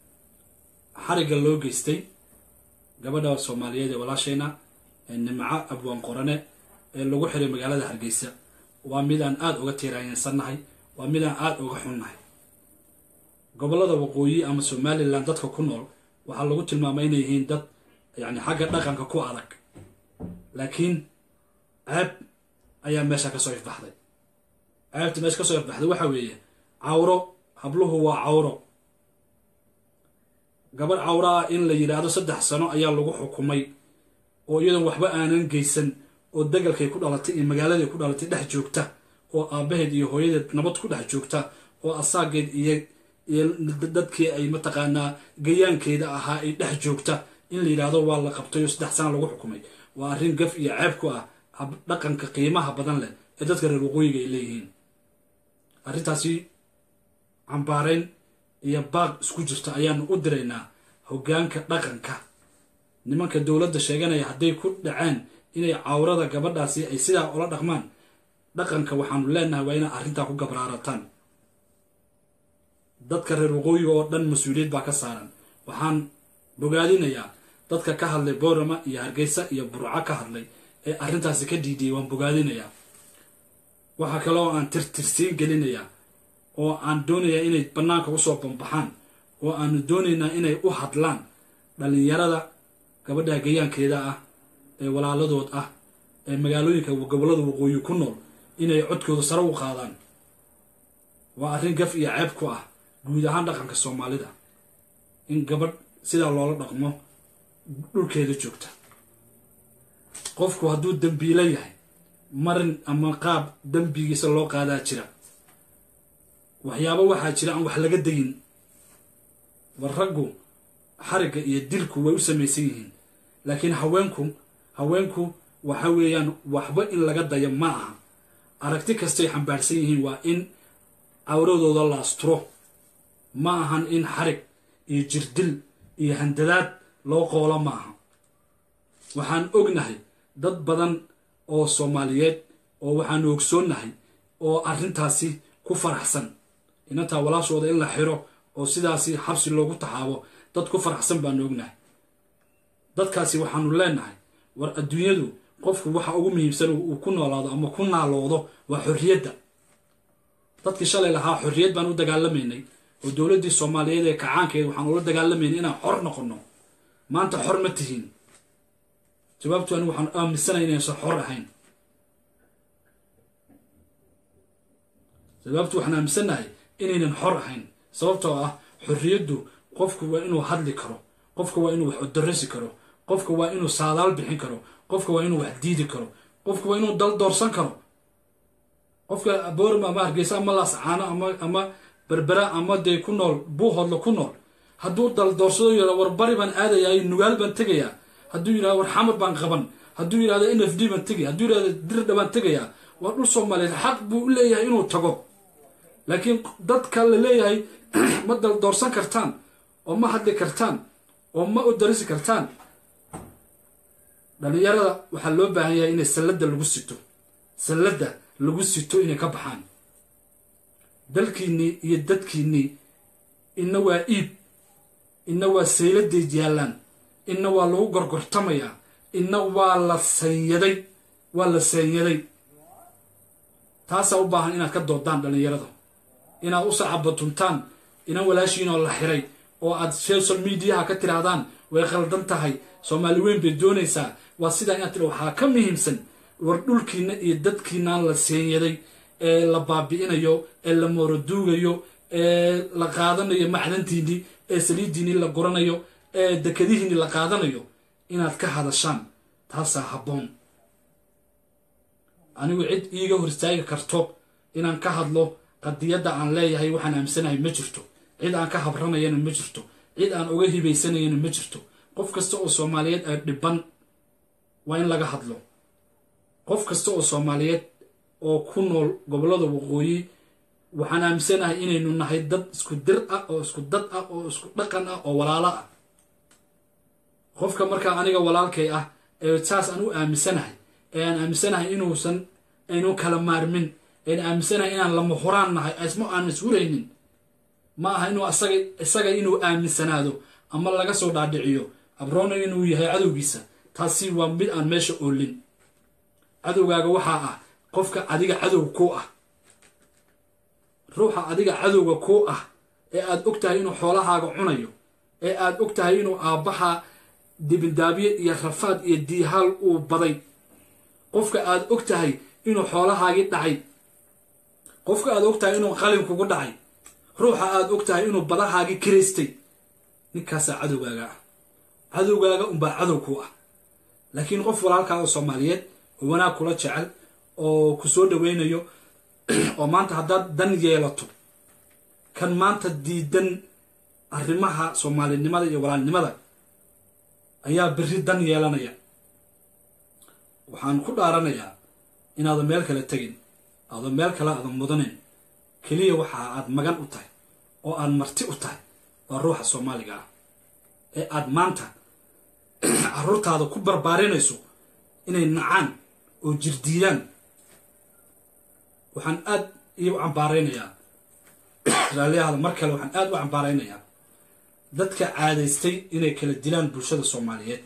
xarigga loo geystay gabadha soomaaliyeed ee walaashayna nimco abwaan qorane ee lagu xiray magaalada hargeysa waa mid aan aada uga tiiraanyansannahay waa mid aan aada uga xunnahay gobollada waqooyi ama somalilan dadka ku nool waxaa lagu tilmaamay inay yihiin dad yacni xagga dhaqanka ku adag laakiin ceeb ayaa meesha ka soo ifbaxday ceebta meesha ka soo ifbaxday waxa weeye cawro habluhu waa cawro gabadh cawro ah in la yidhaahdo saddex sano ayaa lagu xukumay oo iyadoon waxba aanan geysan oo degalkay ku dhalatay iyo magaaladay ku dhalatay dhex joogta oo aabbaheed iyo hooyadeed nabad ku dhex joogta oo asaageed iyo iyo dadkii ay mataqaanaa gayaankeeda ahaa ay dhex joogta in la yidhaahdo waa la qabtay oo saddex sana lagu xukumay waa arrin gaf iyo ceeb ku ah dhaqanka qiimaha badan leh ee dadka reer waqooyiga ay leeyihiin arrintaasi cambaarayn iyo baaq isku jirta ayaanu u diraynaa hoggaanka dhaqanka nimanka dowladda sheeganaya hadday ku dhaceen inay cawrada gabadhaasi ay sidaa ula dhaqmaan dhaqanka waxaanu leenahay waa inaa arrintaa ku gabraarataan dadka reer waqooyiga oo dhan mas-uuliyad baa ka saaran waxaan bogaadinayaa dadka ka hadlay boorama iyo hargeysa iyo burco ka hadlay ee arrintaasi ka dhiidiyay waan bogaadinayaa waxaa kale oo aan tirtirsiin gelinayaa oo aan doonayaa inay bannaanka usoo bambaxaan oo aanu doonaynaa inay u hadlaan dhallinyarada gabadha gayaankeeda ah ee walaaladood ah ee magaalooyinka gobollada waqooyi ku nool inay codkooda sare u qaadaan waa arrin gaf iyo ceeb ku ah guud ahaan dhaqanka soomaalida in gabadh sidaa loola dhaqmo dhulkeeda joogta qofku hadduu dembiilo yahay marin ama qaab dembigiisa loo qaadaa jira waxyaabo waxaa jira aan wax laga dayin war raggu xarigga iyo dilku way u samaysan yihiin laakiin haweenku haweenku waxa weeyaan waxba in laga dayo ma aha aragti kastay xambaarsan yihiin waa in cawradooda la asturo ma ahan in xarig iyo jirdil iyo handadaad loo qoolo ma aha waxaan ognahay dad badan oo soomaaliyeed oo waxaanu ogsoonnahay oo arrintaasi ku faraxsan inantaa walaashooda in la xiro oo sidaasi xabsi loogu taxaabo dad ku faraxsan baanu ognahay dadkaasi waxaanu leenahay war adduunyadu qofku waxa ugu muhiimsan uu ku noolaado ama ku naaloodo waa xorriyadda dadkii shalay lahaa xorriyad baan u dagaalamaynay oo dowladdii soomaaliyeed ee kacaankeed waxaan ula dagaalamaynay inaan xor noqonno maanta xor ma tihiin jawaabtu anigu waxaan aaminsanay inaysan xor ahayn jawaabtu waxaan aaminsannahay inaynan xor ahayn sababtoo ah xorriyaddu qofku waa inuu hadli karo qofka waa inuu wax odarasi karo qofka waa inuu saadaal bixin karo qofka waa inuu wax diidi karo qofka waa inuu dal doorsan karo qofka boorma ama hargeysa ama laascaano ama ama berbera ama dee ku nool buuhoodla ku nool hadduu dal doorsado yidhahdo war bari baan aadayaa nugaal baan tegayaa hadduu yidhahdo war xamar baan qaban hadduu yidhahdo n f d baan tegaya hadduu yidhahdo dirdha baan tegayaa waa dhul soomaaliyeed xaq buu u leeyahay inuu tago laakiin dadka la leeyahay ma dal doorsan kartaan oo ma hadli kartaan oo ma u darisi kartaan dhallinyarada waxaa loo baahan yahay inay salladda lagu sito salladda lagu sito inay ka baxaan dalkiinnii iyo dadkiinnii inna waa iib inna waa sayladay yaallaan inna waa lagu gorgortamayaa inna waa la sanyaday waa la sanyaday taasaa u baahan inaad ka doodaan dhallinyarada inaad u sacabatuntaan inan walaashiinoo la xiray oo aad social mediaha ka tirahdaan way khaldan tahay soomaali weyn bay doonaysaa waa sidaa inaad tira waxaa ka muhiimsan war dhulkiina iyo dadkiinaan la seenyaday ee la baabi'inayo ee la mooroduugayo ee la qaadanayo macdantiinnii ee saliidiinnii la guranayo ee dekadihiinnii la qaadanayo inaad ka hadashaan taasaa habboon anigu cid iiga hor istaagi karto inaan ka hadlo qadiyadda aan leeyahay waxaan aamsanahay ma jirto cid aan ka habranayana ma jirto cid aan uga hibaysanayana ma jirto qof kasta oo soomaaliyeed ee dhiban waa in laga hadlo qof kasta oo soomaaliyeed oo ku nool gobollada waqooyi waxaan aaminsanahay inaynu nahay dad isku dir ah oo isku dad ah oo isku dhaqan ah oo walaalo ah qofka markaa aniga walaalkay ah ee saas aan u aaminsanahay ee aan aaminsanahay inuusan aynu kala maarmin een aaminsanahay inaan lama horaan nahay isma aan ishuraynin ma aha inuu asaga isaga inuu aaminsanaado ama laga soo dhaadhiciyo abroona inuu yahay cadowgiisa taasi waa mid aan meesha oolin cadowgaaga waxaa ah qofka adiga cadow ku ah ruuxa adiga cadowga ku ah ee aad og tahay inuu xoolahaaga cunayo ee aad og tahay inuu aabbaha dibindaabye iyo rafaad iyo diihaal uu baday qofka aad og tahay inuu xoolahaagii dhacay qofka aad og tahay inuu qalin kugu dhacay ruuxa aad og tahay inuu badahaagii kiraystay ninkaasaa cadowgaaga ah cadowgaaga unbaa cadow ku ah laakiin qof walaalkaa oo soomaaliyeed oo wanaag kula jecel oo ku soo dhaweynayo oo maanta haddaad dan yeelato kan maanta diidan arrimaha soomaalinimada iyo walaalnimada ayaa berri dan yeelanaya waxaan ku dhaaranayaa inaadan meel kale tegin aadan meel kale aadan mudanin keliya waxa aad magan u tahay oo aad marti u tahay waa ruuxa soomaaliga ah ee aad maanta carruurtaada ku barbaarinayso inay nacaan oo jirdiidaan waxaan aad iyo u cambaaraynayaa raalliyahaada mar kale waxaan aad u cambaaraynayaa dadka caadaystay inay kala dilaan bulshada soomaaliyeed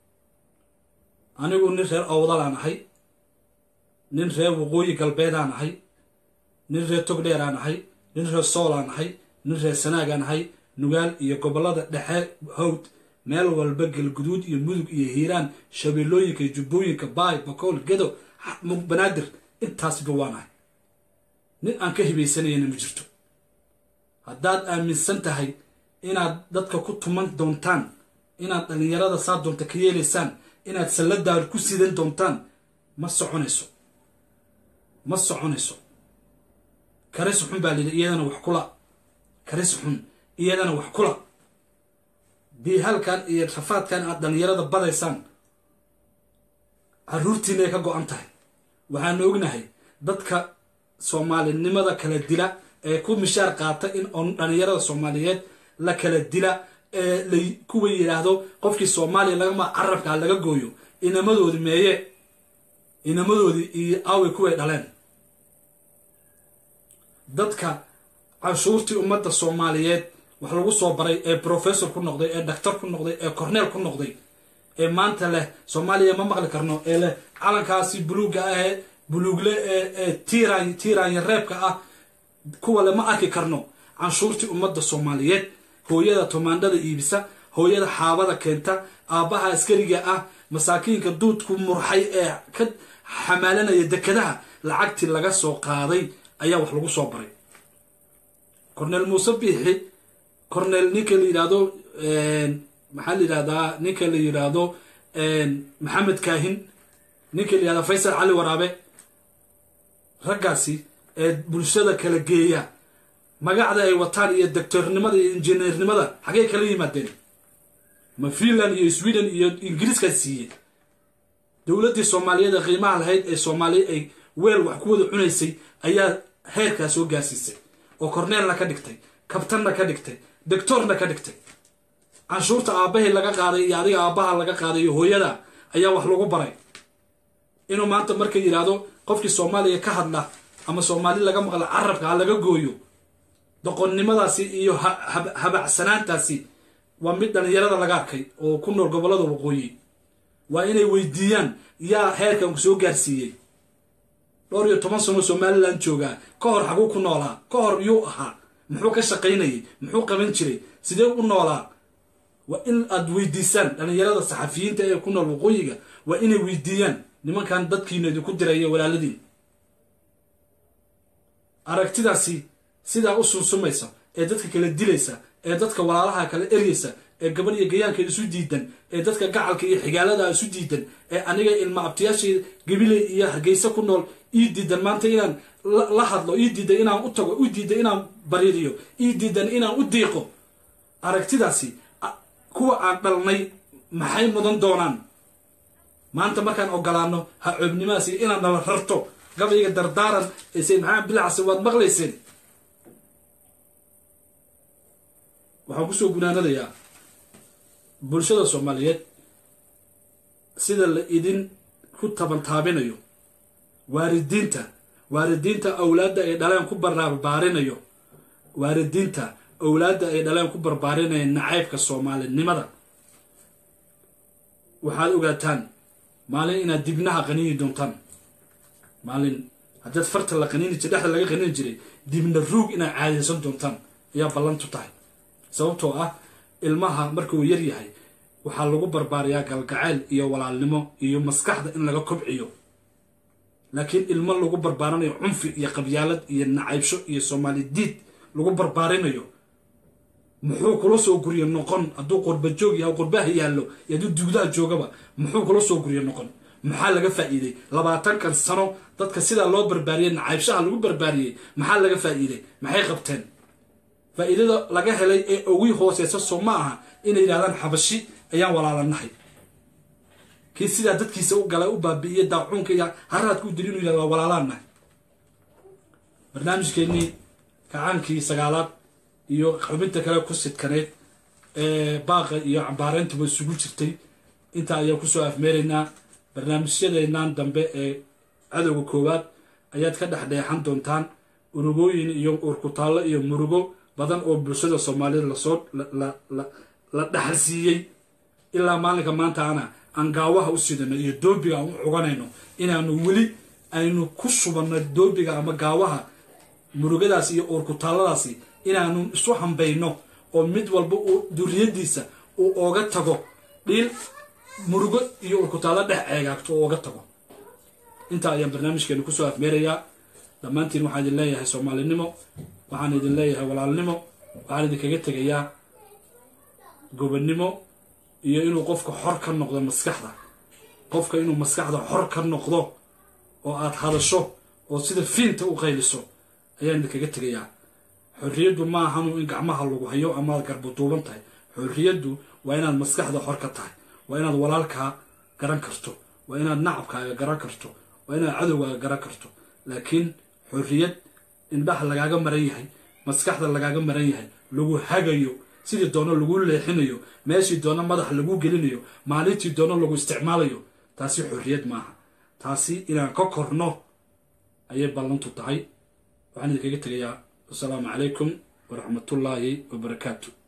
anigu nin reer awdalaan ahay nin reer waqooyi galbeedaan ahay nin reer togdheeraan ahay nin reer soolaan ahay nin reer sanaagaan ahay nugaal iyo gobollada dhexe hawd meel walba galguduud iyo mudug iyo hiiraan shabeellooyinka iyo jubbooyinka baay bakool gedo banaadir intaasba waan ahay nin aan ka hibaysanayana ma jirto haddaad aaminsan tahay inaad dadka ku tuman doontaan inaad dhallinyarada saa doonta ka yeelaysaan inaad salladaad ku sidan doontaan ma soconayso ma soconayso karis xun baa layidhi iyadana wax kula karis xun iyadana wax kula diihalkan iyo rafaadkan aad dhallinyarada badaysaan carruurtiinay ka go-an tahay waxaanu ognahay dadka soomaalinimada kala dila ee ku mishaar qaata in on dhallinyarada soomaaliyeed la kala dila ee la kuwa yidhaahdo qofkii soomaaliya lagama carabkaa laga gooyo inamadoodi meeye inamadoodii iyo aaway kuway dhaleen dadka canshuurtii ummadda soomaaliyeed wax lagu soo baray ee professor ku noqday ee doctor ku noqday ee corneel ku noqday ee maanta leh soomaaliya ma maqli karno ee leh calankaasi buluugga ah ee buluugle ee tiiraan tiiraanya reebka ah kuwa le ma arki karno canshuurtii ummadda soomaaliyeed hooyada tomaandhada iibisa hooyada xaabada keenta aabbaha askariga ah masaakiinka duudku murxay ee ka xamaalanaya dekadaha lacagtii laga soo qaaday ayaa wax lagu soo baray corneel muuse biixi corneel ninka la yidhaahdo maxaa la yidhahdaa ninka la yidhaahdo maxamed kaahin ninka la yidhahdo faysal cali waraabe raggaasi ee bulshada kala geeya magacda ay wataan iyo doctornimada iyo injineernimada xaggey kala yimaadeen ma finland iyo sweden iyo ingiriiskaa siiyey dowladdii soomaaliyeed ee qiimaha lahayd ee soomaaliya ay weel wax ku wada cunaysay ayaa heerkaa soo gaarsiisay oo korneelna ka dhigtay kabtanna ka dhigtay doctorna ka dhigtay canshuurta aabbahay laga qaaday iyo adiga aabbaha laga qaaday iyo hooyada ayaa wax lagu baray inuu maanta marka yidhaahdo qofkii soomaaliya ka hadla ama soomaali laga maqla carabka ha laga gooyo doqonnimadaasi iyo habacsanaantaasi waa mid dhallinyarada laga arkay oo ku nool gobollada waqooyi waa inay weydiiyaan yaa heerkan ku soo gaarsiiyey dhowr iyo toban sano somalilan joogaa ka hor xaguu ku noolaa ka hor yuu ahaa muxuu ka shaqaynayay muxuu qaban jiray sidee u noolaa waa in aad weydiisaan dhallinyarada saxafiyiinta ee ku nool waqooyiga waa inay weydiiyaan nimankan dadkiina idinku diraya walaaladiin aragtidaasi sidaa u sunsumaysa ee dadka kala dilaysa ee dadka walaalaha kala eryaysa ee gabadh iyo gayaanka isu diidan ee dadka gacalka iyo xigaalada isu diidan ee aniga ilma abtiyaashii gabiley iyo hargeysa ku nool ii diidan maanta inaan la hadlo ii diidan inaan u tago ii diidan inaan bariiriyo ii diidan inaan u diiqo aragtidaasi kuwa aan dhalnay maxay mudan doonaan maanta markaan ogolaano ha coobnimahaas iyo inaan nala rarto gabayga dardaaran ee sayd maxamed bilcase waad maqlayseen waxaan kusoo gunaanadayaa bulshada soomaaliyeed sida la idin ku tabantaabinayo waaridiinta waaridiinta awlaadda ay dhaleen ku barbaarinayo waaridiinta awlaadda ay dhaleen ku barbaarinaya nacaybka soomaalinimada waxaad ogaataan maalin inaad dibnaha qaniini doontaan maalin haddaad farta la qaniini jir dhexda laga qaniini jiray dibna ruug inaad caadaysan doontaan ayaa ballantu tahay sababtoo ah ilmaha markuu yar yahay waxaa lagu barbaariyaa galgacayl iyo walaalnimo iyo maskaxda in laga kobciyo laakiin ilmo lagu barbaarinayo cunfi iyo qabyaalad iyo nacaybsho iyo soomaali diid lagu barbaarinayo muxuu kula soo guriyo noqon hadduu qurba joog yahay qurbaha yaallo iyo hadduu dugdaha joogaba muxuu kula soo guriyo noqon maxaa laga faa'iiday labaatankan sano dadka sidaa loo barbaariyey nacaybshaha lagu barbaariyey maxaa laga faa'iiday maxay qabteen faa'iidada laga helay ee ugu hooseysa soo ma aha inay yidhahdaan xabashi ayaan walaalanahay kii sidaa dadkiisa u galay u baabi'iye daacuunka iyo haraadka u diri inu yidhahda waa walaalaanahay barnaamijkeennii kacaankii sagaalaad iyo xubinta kale ku sidkaneyd ee baaqa iyo cambaareyntuba isugu jirtay intaa ayaan kusoo afmeeraynaa barnaamijyadeennan dambe ee cadowga koowaad ayaad ka dhex dheexan doontaan urugooyin iyo urkutaallo iyo murugo badan oo bulshada soomaaliyed lasoo la dhaxalsiiyey ilaa maalinka maanta ana aan gaawaha u sidano iyo doobiga aan u cuganayno inaanu weli aynu ku subanno doobiga ama gaawaha murugadaasi iyo uurkutaalladaasi inaanu isu hambayno oo mid walba uu duriyadiisa uu ooga tago dhiil murugo iyo uurkutaallo dhex ceegaagto oo ooga tago intaa ayaan barnaamijkeenu kusoo afmeerayaa dhammaantiin waxaan idin leeyahay soomaalinimo waxaan idin leeyahay walaalnimo waxaan idinkaga tegayaa gobonnimo iyo inuu qofka xor ka noqdo maskaxda qofka inuu maskaxda xor ka noqdo oo aad hadasho oo sida fiinta u qayliso ayaan idinkaga tegayaa xorriyaddu ma ahanu in gacmaha lagu hayo amaad garbuduuban tahay xorriyaddu waa inaad maskaxda xor ka tahay waa inaad walaalkaa garan karto waa inaad nacabkaaga garan karto waa inaad cadowgaaga garan karto laakiin xorriyad indhaha lagaaga maran yahay maskaxda lagaaga maran yahay lagu hagayo sidii doono lagu leexinayo meeshii doono madax lagu gelinayo maalintii doono lagu isticmaalayo taasi xorriyad maaha taasi inaan ka korno ayay ballantu tahay waxaan idinkaga tegayaa wasalaamu calaykum waraxmatullaahi wabarakaatu